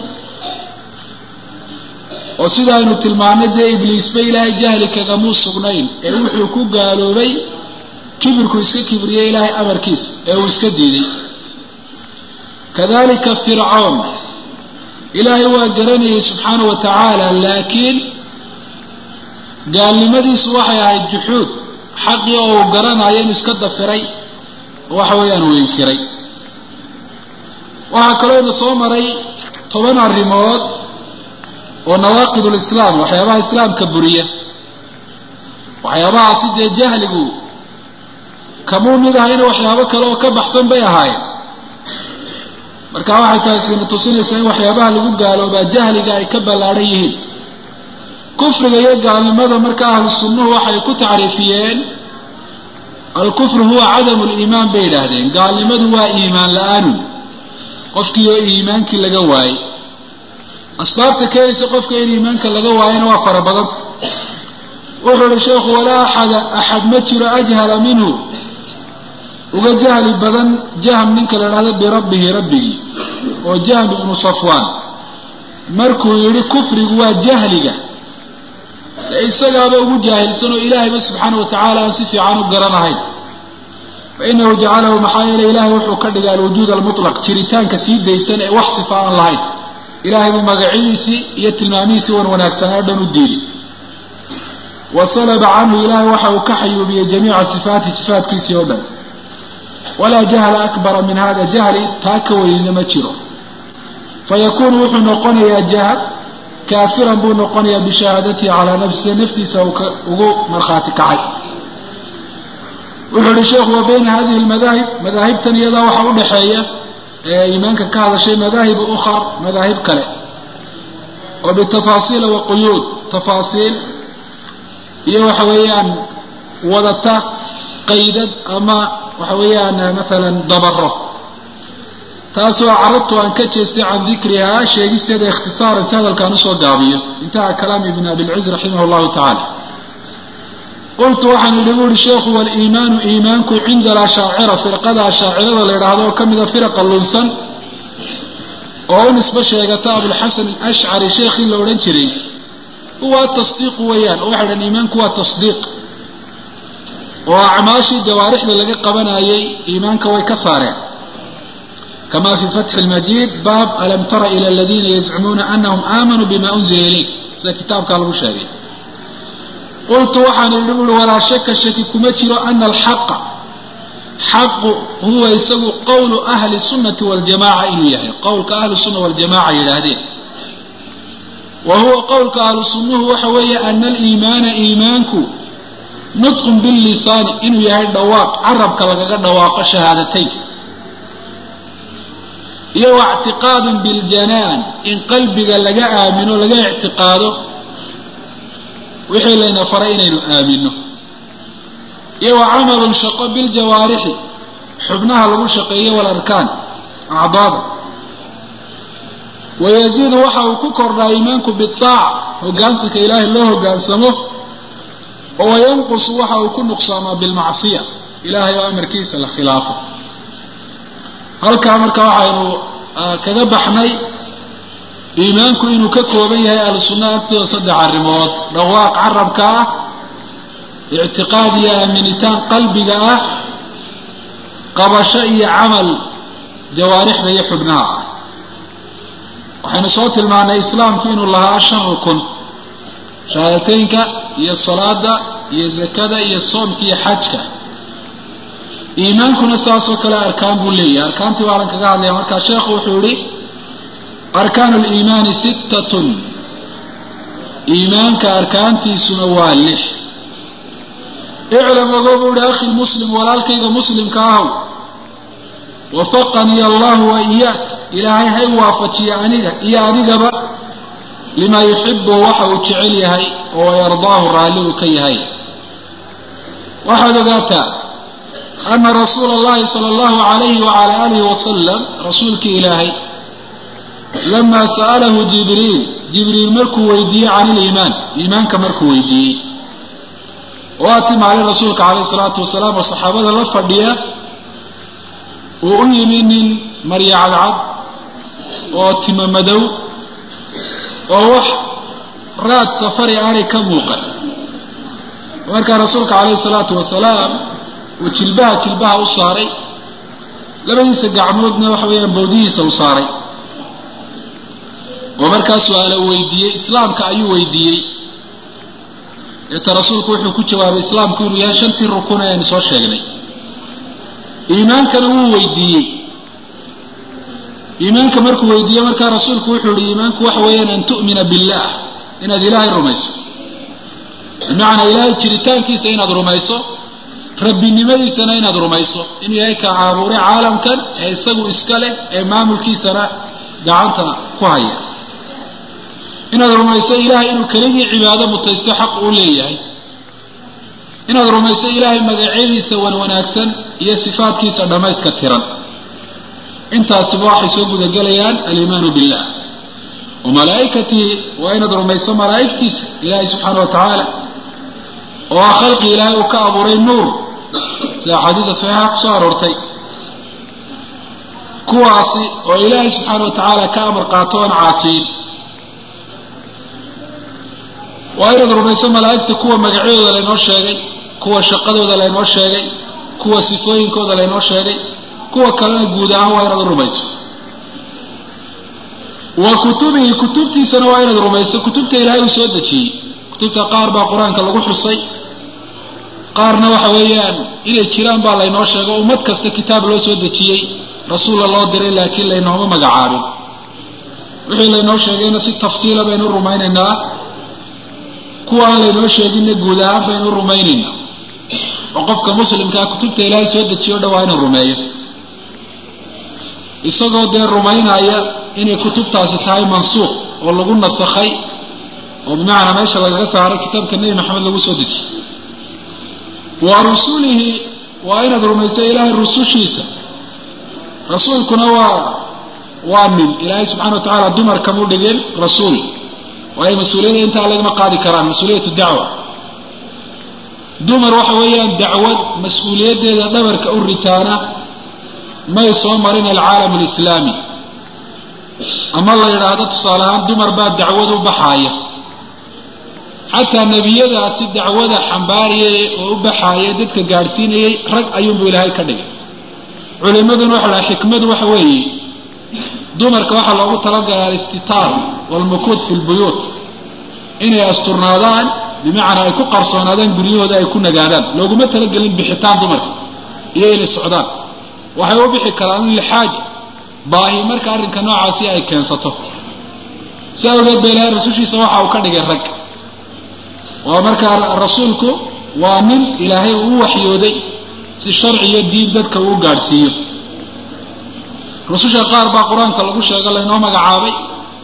oo sidaaynu tilmaanay dee ibliisba ilaahay jahli kagamuu sugnayn ee wuxuu ku gaaloobay kibirku iska kibriyey ilaahay amarkiisa ee uu iska diiday kadalika fircoon ilaahay waa garanayay subxaana wa tacaala laakiin gaalnimadiisu waxay ahayd juxuud xaqii oo uu garanayo inuu iska dafiray waxa weeyaan uu inkiray waxaa kalooyna soo maray toban arrimood oo nawaaqid lislaam waxyaabaha islaamka buriya waxyaabahaasi dee jahligu kamuu mid ahayna waxyaabo kale oo ka baxsan bay ahaayeen marka waxay taasina tusinaysaa in waxyaabaha lagu gaaloobaa jahliga ay ka ballaadhan yihiin kufriga iyo gaalnimada marka ahlu sunnuhu waxay ku tacriifiyeen alkufru huwa cadamu liimaan bay yidhaahdeen gaalnimadu waa iimaan la-aanu qofkii oo iimaankii laga waayey asbaabta keenaysa qofka in iimaanka laga waayana waa fara badanta wuxuu ihi sheekhu walaa axada axad ma jiro ajhala minhu uga jahli badan jahm ninka la idhahdo birabbihi rabbigii oo jahm ibnu safwaan markuu yidhi kufrigu waa jahliga ee isagaaba ugu jaahilsan oo ilaahayba subxaana wa tacaala aan si fiican u garanahayn fa inahu jacalahu maxaa yeele ilaahay wuxuu ka dhigay alwujuud almutlaq jiritaanka sii daysan ee wax sifa aan lahayn ilaahay buu magacyadiisii iyo tilmaamihiisii wan wanaagsanaa o dhan u diiday wa salaba canhu ilaahay waxa uu ka xayuubiyey jamiica sifaatihi sifaatkiisii oo dhan walaa jahla akbara min hada jahli taa ka weynina ma jiro fayakuunu wuxuu noqonayaa jahl kaafiran buu noqonayaa bishahaadatihi calaa nafsihi naftiisa ugu markhaati kacay wuxuu ihi sheekhu wa bayna hadihi lmadaahib madaahibtan iyadaa waxaa u dhexeeya ee iimaanka ka hadashay madaahibu ukhar madaahib kale oo bitafaasiila wa quyuud tafaasiil iyo waxa weeyaan wadata qaydad ama waxa weeyaan maalan dabaro taasoo caradtu aan ka jeestay can dikrihaa sheegisteeda ikhtisaaran si hadalkaan usoo gaabiyo intaha kalaam ibn abilciz raximah llahu tacaala qultu waxaan idhi bu uhi sheekhu waliimaanu iimaanku cinda alashaacira firqada ashaacirada la yidhaahdo oo ka mida firaqa lunsan oo u nisbo sheegata abulxasan alashcari sheekhii la odhan jiray huwa tasdiiqu weeyaan oo waxay dhahan iimaanku waa tasdiiq oo acmaashii jawaarixda laga qabanayay iimaanka way ka saareen kama fi fatxi lmajiid baab alam tara ila aladiina yazcumuuna anahum aamanuu bima unzila ilayk sida kitaabkaa lagu sheegay qultu waxaan idhi buui walaa shaka shaki kuma jiro ana alxaqa xaqu huwa isagu qowlu ahli sunnati waljamaca inuu yahay qowlka ahlu sunna waljamaca yidhaahdeen wa huwa qowlka ahlu sunnuhu waxa weeye ana aliimaana iimaanku nutqun billisaani inuu yahay dhawaaq carabka lagaga dhawaaqo shahaadateynka iyo waictiqaadun biljanaan in qalbiga laga aamino laga ictiqaado wixii layna faray inaynu aamino iyo wa camalun shaqo biljawaarixi xubnaha lagu shaqeeyo walarkaan acdaada wayaziidu waxa uu ku kordhaa iimaanku biaaca hogaansanka ilaahay loo hogaansamo oo wayanqusu waxa uu ku nuqsaamaa bilmacsiya ilaahay oo amarkiisa la khilaafo halkaa marka waxaynu kaga baxnay iimaanku inuu ka kooban yahay ahlu sunnaha agtooda saddex arrimood dhawaaq carabka ah ictiqaad iyo aaminitaan qalbiga ah qabasho iyo camal jawaarixda iyo xubnaha ah waxaynu soo tilmaanay islaamku inuu lahaa shan rukun shahaadateynka iyo salaada iyo zakada iyo soomka iyo xajka iimaankuna saasoo kale arkaan buu leeyahay arkaantii baalan kaga hadlaya markaa sheekhu wuxuu yihi arkaanu liimaani sittatun iimaanka arkaantiisuna waa lix iclam ogo buu ihi akhi muslim walaalkayga muslimka ahow wafaqanii allahu wa iyaak ilaahay hay waafajiya aniga iyo adigaba limaa yuxibu waxa uu jecel yahay oo yardaahu raalli uu ka yahay waxaad ogaataa ana rasuula allahi sala allahu alayhi wacala alihi wasalam rasuulkii ilaahay lamaa sa'alahu jibriil jibriil markuu weydiiyey can iliimaan iimaanka markuu weydiiyey waa timaalay rasuulka calayhi salaatu wasalaam oo saxaabada la fadhiya uu u yimi nin marya cadcad oo tima madow oo wax raad safari aanay ka muuqan markaa rasuulka calayhi salaatu wasalaam uu jilbaha jilbaha u saaray labadiisa gacmoodna waxa weeyaan bowdihiisa u saaray oo markaa su-aala uu weydiiyey islaamka ayuu weydiiyey deeta rasuulku wuxuu ku jawaabay islaamku inuu yahay shantii rukun ayaynu soo sheegnay iimaankana wuu weydiiyey iimaanka markuu weydiiyey markaa rasuulku wuxuu yihi iimaanku waxa weeyaan an tu'mina billah inaad ilaahay rumayso bimacnaa ilaahay jiritaankiisa inaad rumayso rabbinimadiisana inaad rumayso inuu yahay ka caabuuray caalamkan ee isagu iska leh ee maamulkiisana gacanta ku haya inaad rumayso ilaahay inuu keligii cibaado mutaysto xaq uu leeyahay inaad rumayso ilaahay magacyadiisa wan wanaagsan iyo sifaadkiisa dhammayska tiran intaasiba waxay soo gudagelayaan aliimaanu billah wa malaa'ikatihi waa inaad rumayso malaa'igtiisa ilaahay subxaana wa tacaala oo ah khalqi ilaahay uu ka abuuray nuur sida axaadiida saxiixa kusoo aroortay kuwaasi oo ilaahay subxaana wa tacaala ka amar qaato oon caasiyin waa inaad rumayso malaa'igta kuwa magacyadooda laynoo sheegay kuwa shaqadooda laynoo sheegay kuwa sifooyinkooda laynoo sheegay kuwa kalena guud ahaan waa inaad rumayso wa kutubihi kutubtiisana waa inaad rumayso kutubta ilaahay uu soo dejiyey kutubta qaar baa qur-aanka lagu xusay qaarna waxa weeyaan inay jiraan baa laynoo sheego ummad kasta kitaab loo soo dejiyey rasuulla loo diray laakiin laynooma magacaabin wixii laynoo sheegayna si tafsiila baynu rumaynaynaa kuwa aan laynoo sheeginna guud ahaan baynu rumaynaynaa oo qofka muslimkaa kutubta ilaahay soo dejiyo o dhan waa inuu rumeeyo isagoo dee rumaynaya inay kutubtaasi tahay mansuuq oo lagu nasakhay oo bimacnaa meesha lagaga saaray kitaabka nebi maxamed lagu soo dejiyey wa rusulihi waa inaad rumayso ilaahay rusushiisa rasuulkuna waa waa nin ilaahay subxana wa tacaala dumar kamu dhigin rasuul waayo mas-uuliyadda intaa lagama qaadi karaan mas-uuliyatu dacwa dumar waxa weeyaan dacwad mas-uuliyaddeeda dhabarka u ritaana may soo marin alcaalam alislaami ama la yidhaahdo tusaale ahaan dumar baa dacwad u baxaaya xataa nebiyadaasi dacwada xambaariyay oo u baxaayay dadka gaadhsiinayay rag ayuunbuu ilaahay ka dhigay culimaduna waxa lahay xikmadu waxa weeye dumarka waxaa loogu talagalay alistitaar waalmukuud fi lbuyuut inay asturnaadaan bimacnaa ay ku qarsoonaadaan guryahooda ay ku nagaadaan looguma talagelin bixitaan dumarka iyo inay socdaan waxay u bixi karaan lixaaja baahi marka arrinka noocaasi ay keensato si awgeed ba ilaahay rasushiisa waxa uu ka dhigay rag waa markaa rasuulku waa nin ilaahay uu u waxyooday si sharci iyo diin dadka uu gaadhsiiyo rususha qaar baa qur-aanka lagu sheego laynoo magacaabay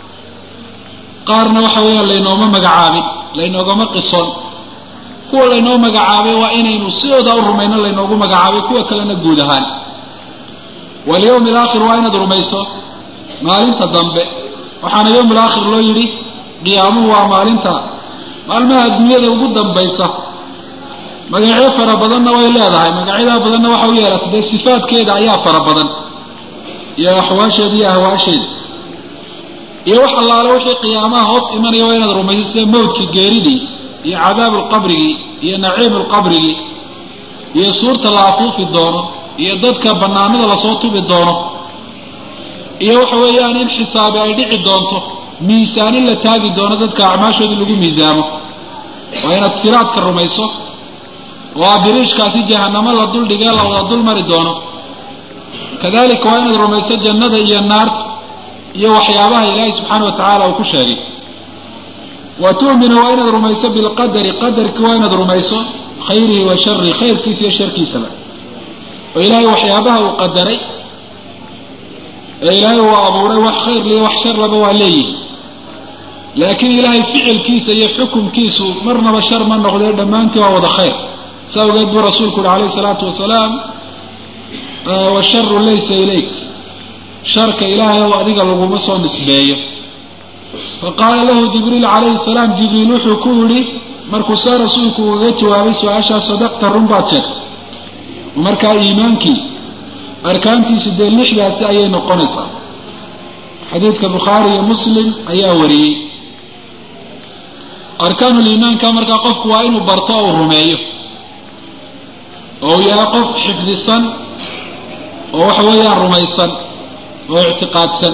qaarna waxa weeyaan laynooma magacaabin laynoogama qison kuwa laynoo magacaabay waa inaynu sidooda u rumayno laynoogu magacaabay kuwa kalena guud ahaan walyawmi alaakhir waa inaad rumayso maalinta dambe waxaana yowm alaakhir loo yidhi qiyaamuhu waa maalinta maalmaha adduunyada ugu dambaysa magacyo fara badanna way leedahay magacyadaa badanna waxa u yeelatay dee sifaadkeeda ayaa fara badan iyo axwaasheeda iyo ahwaasheeda iyo wax allaale wixii qiyaamaha hoos imanaya waa inaad rumayso sida mawdkii geeridii iyo cadaabu lqabrigii iyo naciimu lqabrigii iyo suurta la afuufi doono iyo dadka bannaanada lasoo tubi doono iyo waxa weeyaan in xisaabi ay dhici doonto miisaanin la taagi doono dadka acmaashoodii lagu miisaamo waa inaad siraadka rumayso oo abiriishkaasi jahanamo la duldhigee la wada dul mari doono kadalika waa inaad rumayso jannada iyo naarta iyo waxyaabaha ilaahay subxaana wa tacaala uu ku sheegay wa tu'minu waa inaad rumayso bilqadari qadarkii waa inaad rumayso khayrihi wa sharihi khayrkiisa iyo sharkiisaba oo ilaahay waxyaabaha uu qadaray ee ilaahay uu abuuray wax khayr liyo wax sharlaba waa leeyihi laakiin ilaahay ficilkiisa iyo xukumkiisu marnaba shar ma noqdee dhammaantii waa wada khayr sa awgeed buu rasuulku uhi alayhi salaatu wasalaam washaru laysa ilayk sharka ilaahay ow adiga laguma soo nisbeeyo faqaala lahu jibriil calayhi salaam jibriil wuxuu ku yidhi markuu saa rasuulku ugaga jawaabay su-aashaa sadaqta run baad sheegtay markaa iimaankii arkaantiisu dee lixdaasi ayay noqonaysaa xadiidka bukhaari iyo muslim ayaa wariyey arkaanuliimaanka markaa qofku waa inuu barto ou rumeeyo oo uu yahay qof xifdisan oo waxa weeyaan rumaysan oo ictiqaadsan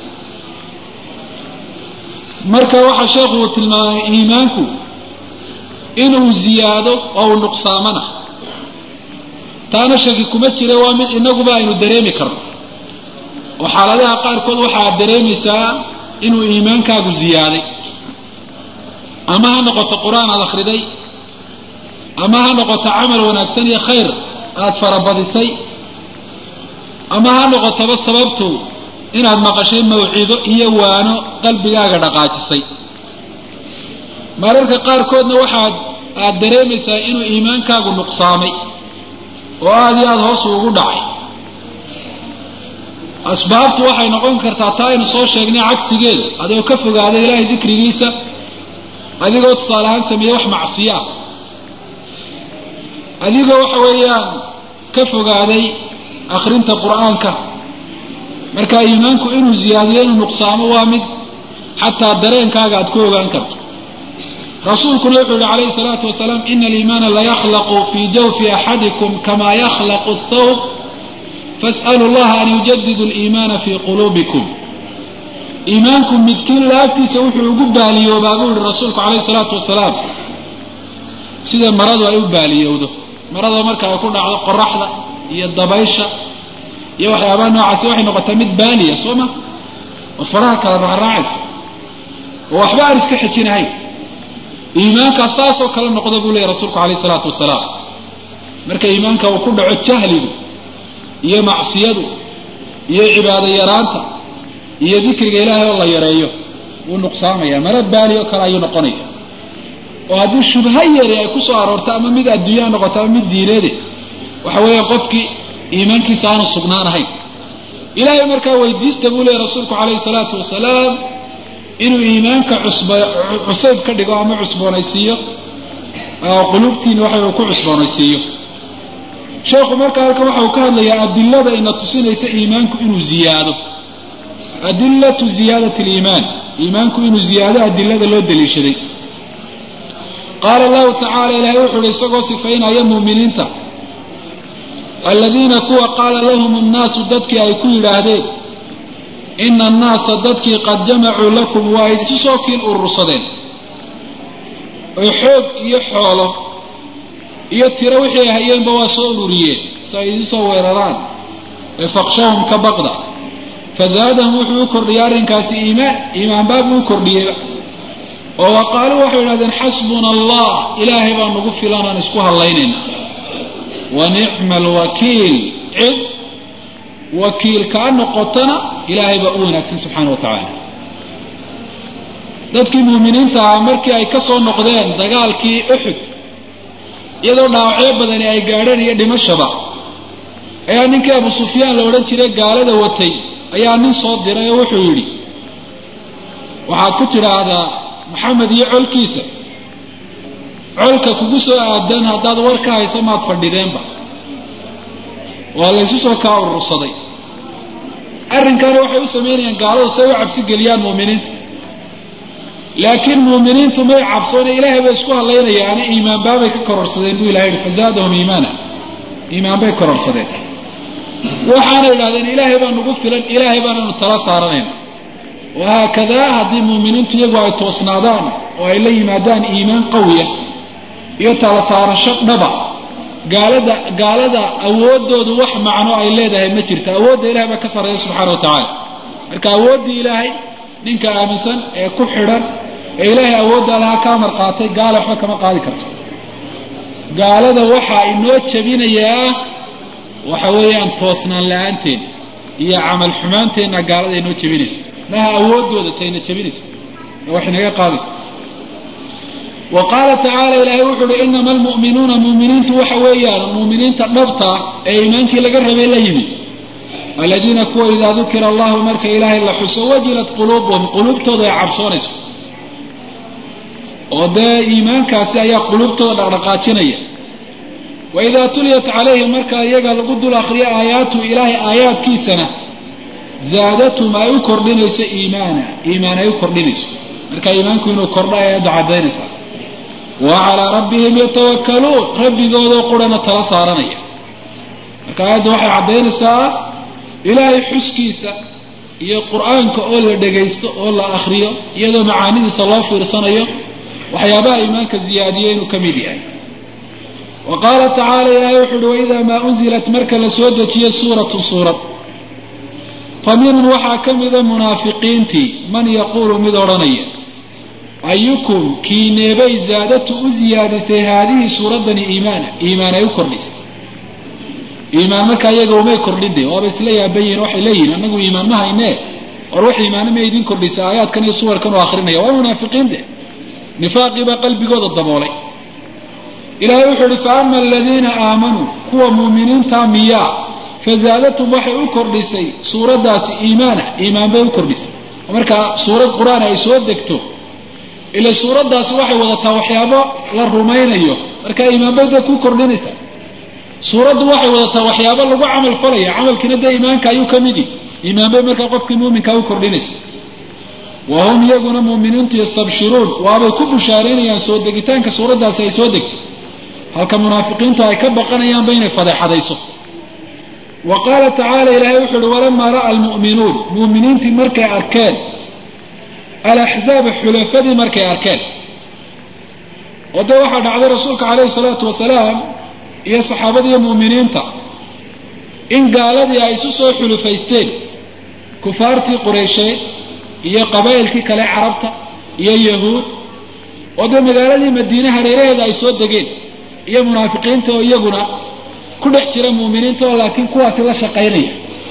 marka waxaa sheekhu uu tilmaamay iimaanku inuu ziyaado oo uu nuqsaamana taana shaki kuma jira waa mid inaguba aynu dareemi karno oo xaaladaha qaarkood waxaad dareemaysaa inuu iimaankaagu ziyaaday ama ha noqoto qur-aan aada akhriday ama ha noqoto camal wanaagsan iyo khayr aada farabadisay ama ha noqotoba sababtu inaad maqashay mawcido iyo waano qalbigaaga dhaqaajisay mararka qaarkoodna waxaad aada dareemaysaa inuu iimaankaagu nuqsaamay oo aada iyo aada hoos ugu dhacay asbaabtu waxay noqon kartaa taa aynu soo sheegnay cagsigeeda adigoo ka fogaada ilaahay dikrigiisa adigoo tusaale ahaan sameeye wax macsiyo ah adigoo waxa weeyaan ka fogaaday akhrinta qur-aanka marka iimaanku inuu ziyaadiyo inuu nuqsaamo waa mid xataa dareenkaaga aad ku ogaan karto rasuulkuna wuxuu yihi calayhi salaatu wasalaam ina aliimaana layakhlaqu fii jawfi axadikum kama yakhlaqu athawb fas'alu llaha an yujadidu aliimaana fii quluubikum iimaanku midkiin laabtiisa wuxuu ugu baaliyoobaa buu yihi rasuulku calayhi salaatu wasalaam sida maradu ay u baaliyowdo marada marka ay ku dhacdo qoraxda iyo dabaysha iyo waxyaabaha noocaasi waxay noqotaa mid baaliya soo ma oo faraha kala raacraacaysa oo waxba aan iska xejinahayn iimaankaa saasoo kale noqda buu leeyahy rasuulku calayhi salaatu wasalaam marka iimaanka uu ku dhaco jahligu iyo macsiyadu iyo cibaado yaraanta iyo dikriga ilaahay oo la yareeyo wuu nuqsaamaya mara baali oo kale ayuu noqonaya oo haddii shubha yari ay ku soo aroorto ama mid adduunyaa noqoto ama mid diineede waxa weeya qofkii iimaankiisa aanu sugnaanahayn ilaahay markaa weydiista buu leeyahy rasuulku calayhi salaatu wasalaam inuu iimaanka cusba cusayb ka dhigo ama cusboonaysiiyo quluubtiina waxa uu ku cusboonaysiiyo sheekhu marka halkan waxa uu ka hadlayaa adilada ina tusinaysa iimaanku inuu ziyaado adilatu ziyaadati aliimaan iimaanku inuu ziyaado adilada loo daliishaday qaala allahu tacala ilaahay wuxu uhi isagoo sifaynaya muuminiinta aladiina kuwa qaala lahum annaasu dadkii ay ku yidhaahdeen ina annaasa dadkii qad jamacuu lakum waa idisu soo kiin urursadeen oo xoog iyo xoolo iyo tiro wixii hayeenba waa soo ururiyeen si ay idin soo weeraraan ee faqshahum ka baqda fazaadahum wuxuu u kordhiyey arrinkaasi iimaan iimaanbaabuu u kordhiyeyba oo wa qaaluu waxay idhahdeen xasbuna allah ilaahay baa nagu filan aan isku hadlaynayna wa nicma alwakiil cid wakiil kaa noqotana ilaahay baa u wanaagsan subxaana wa tacaala dadkii muuminiinta ahaa markii ay ka soo noqdeen dagaalkii uxud iyadoo dhaawacyo badani ay gaadheen iyo dhimashaba ayaa ninkii abu sufyaan la odhan jiray gaalada watay ayaa nin soo diray oo wuxuu yidhi waxaad ku tidhaahdaa maxamed iyo colkiisa colka kugu soo aadan haddaad war ka haysa maad fadhideenba waa laysu soo kaa urursaday arrinkaana waxay u samaynayaan gaaladu say u cabsi geliyaan muuminiinta laakiin muuminiintu may cabsoone ilaahay bay isku hadlaynayaane iimaanbaabay ka kororsadeen buu ilahay yihi fazaadahum iimaana iimaan bay kororsadeen waxaana idhahdeen ilaahay baa nagu filan ilaahay baananu tala saaranayna wahaakadaa haddii muuminiintu iyagu ay toosnaadaan oo ay la yimaadaan iimaan qawiya iyo tala saarasho dhaba gaalada gaalada awooddoodu wax macno ay leedahay ma jirto awoodda ilahay baa ka sarreeya subxaana wa tacaala marka awooddii ilaahay ninka aaminsan ee ku xidhan ee ilaahay awoodda lahaa ka amar qaatay gaala waxba kama qaadi karto gaalada waxaa inoo jebinayaa waxa weeyaan toosnaan la-aanteen iyo camal xumaanteenna gaalada inoo jebinaysa maha awooddooda tayna jebinaysa ee wax inaga qaadaysa wa qaala tacaala ilaahay wuxu uhi inama almu'minuuna muuminiintu waxa weeyaan muuminiinta dhabta ee iimaankii laga rabay la yimid aladiina kuwa idaa dukira allahu marka ilaahay la xuso wajilat quluubuhum quluubtooda ay cabsoonayso oo dee iimaankaasi ayaa quluubtooda dhaqdhaqaajinaya wa idaa tuliyat calayhim marka iyaga lagu dul akriyo aayaatu ilaahay aayaadkiisana zaadatum ay u kordhinayso iimaana iimaan ay u kordhinayso marka iimaanku inuu kordho ayaddu caddaynaysaa wa calaa rabbihim yatawakkaluun rabbigoodoo qurana tala saaranaya marka aayaddu waxay caddaynaysaa ilaahay xuskiisa iyo qur-aanka oo la dhagaysto oo la akriyo iyadoo macaanidiisa loo fiirsanayo waxyaabaha iimaanka ziyaadiyo inuu ka mid yahay wa qaala tacaala ilaahay wuxu uhi waidaa maa unzilat marka la soo dejiyo suuratu suurad fa minhum waxaa ka mida munaafiqiintii man yaquulu mid odhanaya ayukum kiineebay zaadatu u ziyaadisay haadihii suuraddani iimaana iimaan ay u kordhisay iimaan markaa iyaga umay kordhinde waaba isla yaabayiin waxay leeyihin annagu iimaan ma haynee or wax iimaano ma idin kordhisay aayaadkan iyo suwarkan oo akrinaya waa munaafiqiinde nifaaqii baa qalbigooda daboolay ilaahay wuxuu uhi fa ama aladiina aamanuu kuwa muuminiinta miyaa fazaadatum waxay u kordhisay suuraddaasi iimaana iimaan bay u kordhisay markaa suurad qur-aan ay soo degto ila suuraddaasi waxay wadataa waxyaabo la rumaynayo markaa iimaan bay dee ku kordhinaysaa suuraddu waxay wadataa waxyaabo lagu camal falaya camalkiina dee iimaanka ayuu ka midi iimaan bay markaa qofkii muuminkaa u kordhinaysa wa hum iyaguna muuminiintu yastabshiruun waabay ku bushaaraynayaan soo degitaanka suuraddaasi ay soo degtay halka munaafiqiintu ay ka baqanayaanba inay fadeexadayso wa qaala tacaala ilaahay wuxu uhi walamaa ra'a almu'minuun muuminiintii markay arkeen alaxzaaba xulafadii markay arkeen oo dee waxaa dhacday rasuulka calayhi salaatu wasalaam iyo saxaabadiiyo mu'miniinta in gaaladii ay isu soo xulufaysteen kufaartii qureysheed iyo qabaa'ilkii kale carabta iyo yahuud oo dee magaaladii madiine hareeraheeda ay soo degeen iyo munaafiqiinta oo iyaguna ku dhex jira muuminiinta oo laakiin kuwaasi la shaqaynaya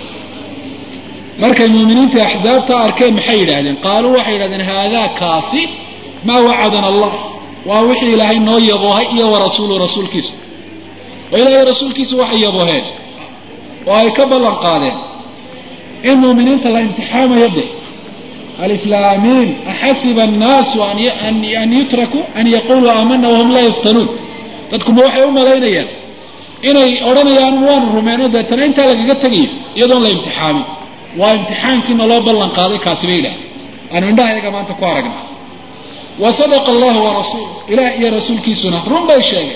markay muuminiinta axsaabta arkeen maxay yidhaahdeen qaaluu waxay yidhahdeen haadaa kaasi maa wacadana allah waa wixii ilaahay noo yaboohay iyo wa rasuulu rasuulkiisu oo ilaahay rasuulkiisu waxay yabooheen oo ay ka ballan qaadeen in muuminiinta la imtixaamayo de aliflaamiin axasiba annaasu an yutrakuu an yaquluu aamana wahum laa yuftanuun dadkuma waxay u malaynayaan inay odhanayaan waanu rumeyno deetana intaa lagaga tegayo iyadoon la imtixaamin waa imtixaankiina loo ballan qaaday kaasi bay yidhaah aanu indhaha iyaga maanta ku aragna wa sadaqa allahu wa rasuulu ilaah iyo rasuulkiisuna run bay sheegeen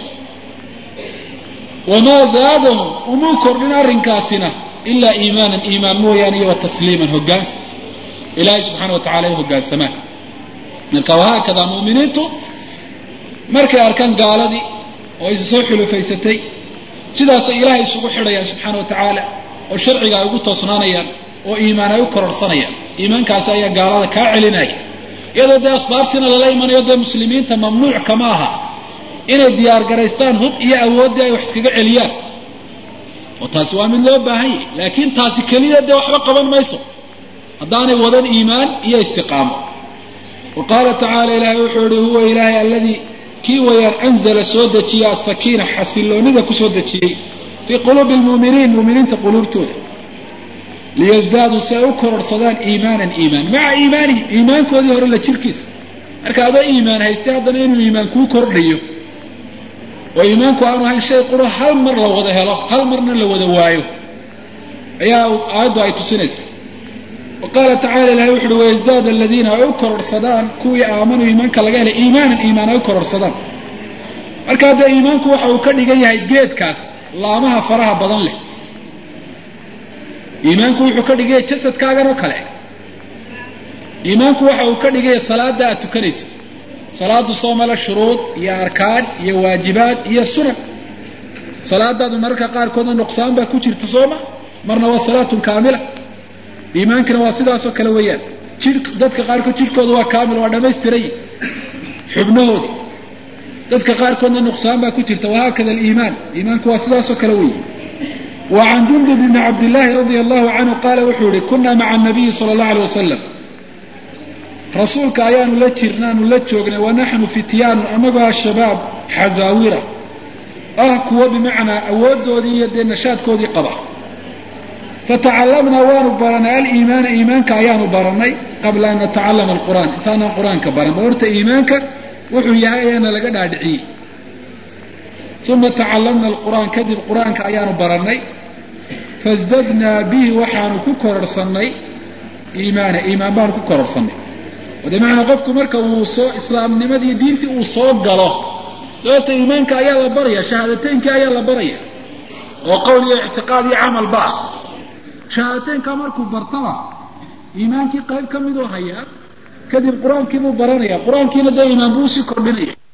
wamaa zaadahum umuu kordhin arrinkaasina ilaa iimaanan iimaan mooyaane iyo wa tasliiman hoggaansan ilaahay subxaana wa tacala ay hoggaansamaan marka wahaakada muuminiintu markay arkaan gaaladii oo is soo xulufaysatay sidaasay ilaahay isugu xidhayaan subxaana wa tacaala oo sharciga ay ugu toosnaanayaan oo iimaan ay u kororsanayaan iimaankaasi ayaa gaalada kaa celinaya iyadoo dee asbaabtiina lala imanayo dee muslimiinta mamnuuc kama aha inay diyaargaraystaan hub iyo awooddii ay wax iskaga celiyaan oo taasi waa mid loo baahan yahy laakiin taasi keliya dee waxba qaban mayso haddaanay wadan iimaan iyo istiqaamo wa qaala tacaala ilaahay wuxuu yihi huwa ilaahay alladii kii wayaan anzala soo dejiya asakiina xasiloonida kusoo dejiyey fii quluubi lmu'miniin mu'miniinta quluubtooda liyasdaaduu si ay u kororsadaan iimaanan iimaan maca iimaanihim iimaankoodii hore la jirkiisa marka adoo iimaan haystay haddana inuu iimaan kuu kordhayo oo iimaanku aanu ahayn shay quro hal mar la wada helo hal marna la wada waayo ayaa aayaddu ay tusinaysa wa qaala tacala ilahay wuxu uhi wayasdaad aladiina ay u kororsadaan kuwii aamanuu iimaanka laga helay iimaanan iimaan ay u kororsadaan marka haddee iimaanku waxa uu ka dhigan yahay geedkaas laamaha faraha badan leh iimaanku wuxuu ka dhigaya jasadkaagan oo kale iimaanku waxa uu ka dhigaya salaada aad tukanaysa salaadu soomala shuruud iyo arkaan iyo waajibaad iyo sunan salaadaadu mararka qaarkoodna nuqsaan baa ku jirta sooma marna waa salaatun kaamila iimaankina waa sidaasoo kale weeyaan jir dadka qaarkood jidhkooda waa kaamil waa dhammaystiray xubnahoodii dadka qaarkoodna nuqsaan baa ku jirta wahaakada aliimaan iimaanku waa sidaasoo kale weeye wa can jundub bni cabdillaahi radia allahu canhu qaala wuxuu yihi kunaa maca anabiyi sala allahu alay wasalam rasuulka ayaanu la jirnaanu la joognay wanaxnu fityaanu annagoo shabaab xazaawira ah kuwo bimacnaa awooddoodii iyo dee nashaadkoodii qaba fatacallamnaa waanu baranay aliimaana iimaanka ayaanu baranay qabla an natacallama alqur'aan intaanaan qur-aanka baran ba horta iimaanka wuxuu yahay ayaana laga dhaadhiciyey uma tacallamna alqur'aan kadib qur-aanka ayaanu baranay fasdadnaa bihi waxaanu ku kororhsannay iimaana iimaan baanu ku kororhsannay de macanaa qofku marka uu soo islaamnimadii diintii uu soo galo sababta iimaanka ayaa la baraya shahaadateynka ayaa la baraya oo qowl iyo ictiqaad iyo camalba ah shahaadateynka markuu bartaba iimaankii qayb ka miduu hayaa kadib qur-aankiibuu baranaya qur-aankiina dee iimaan buu usii kordhinaya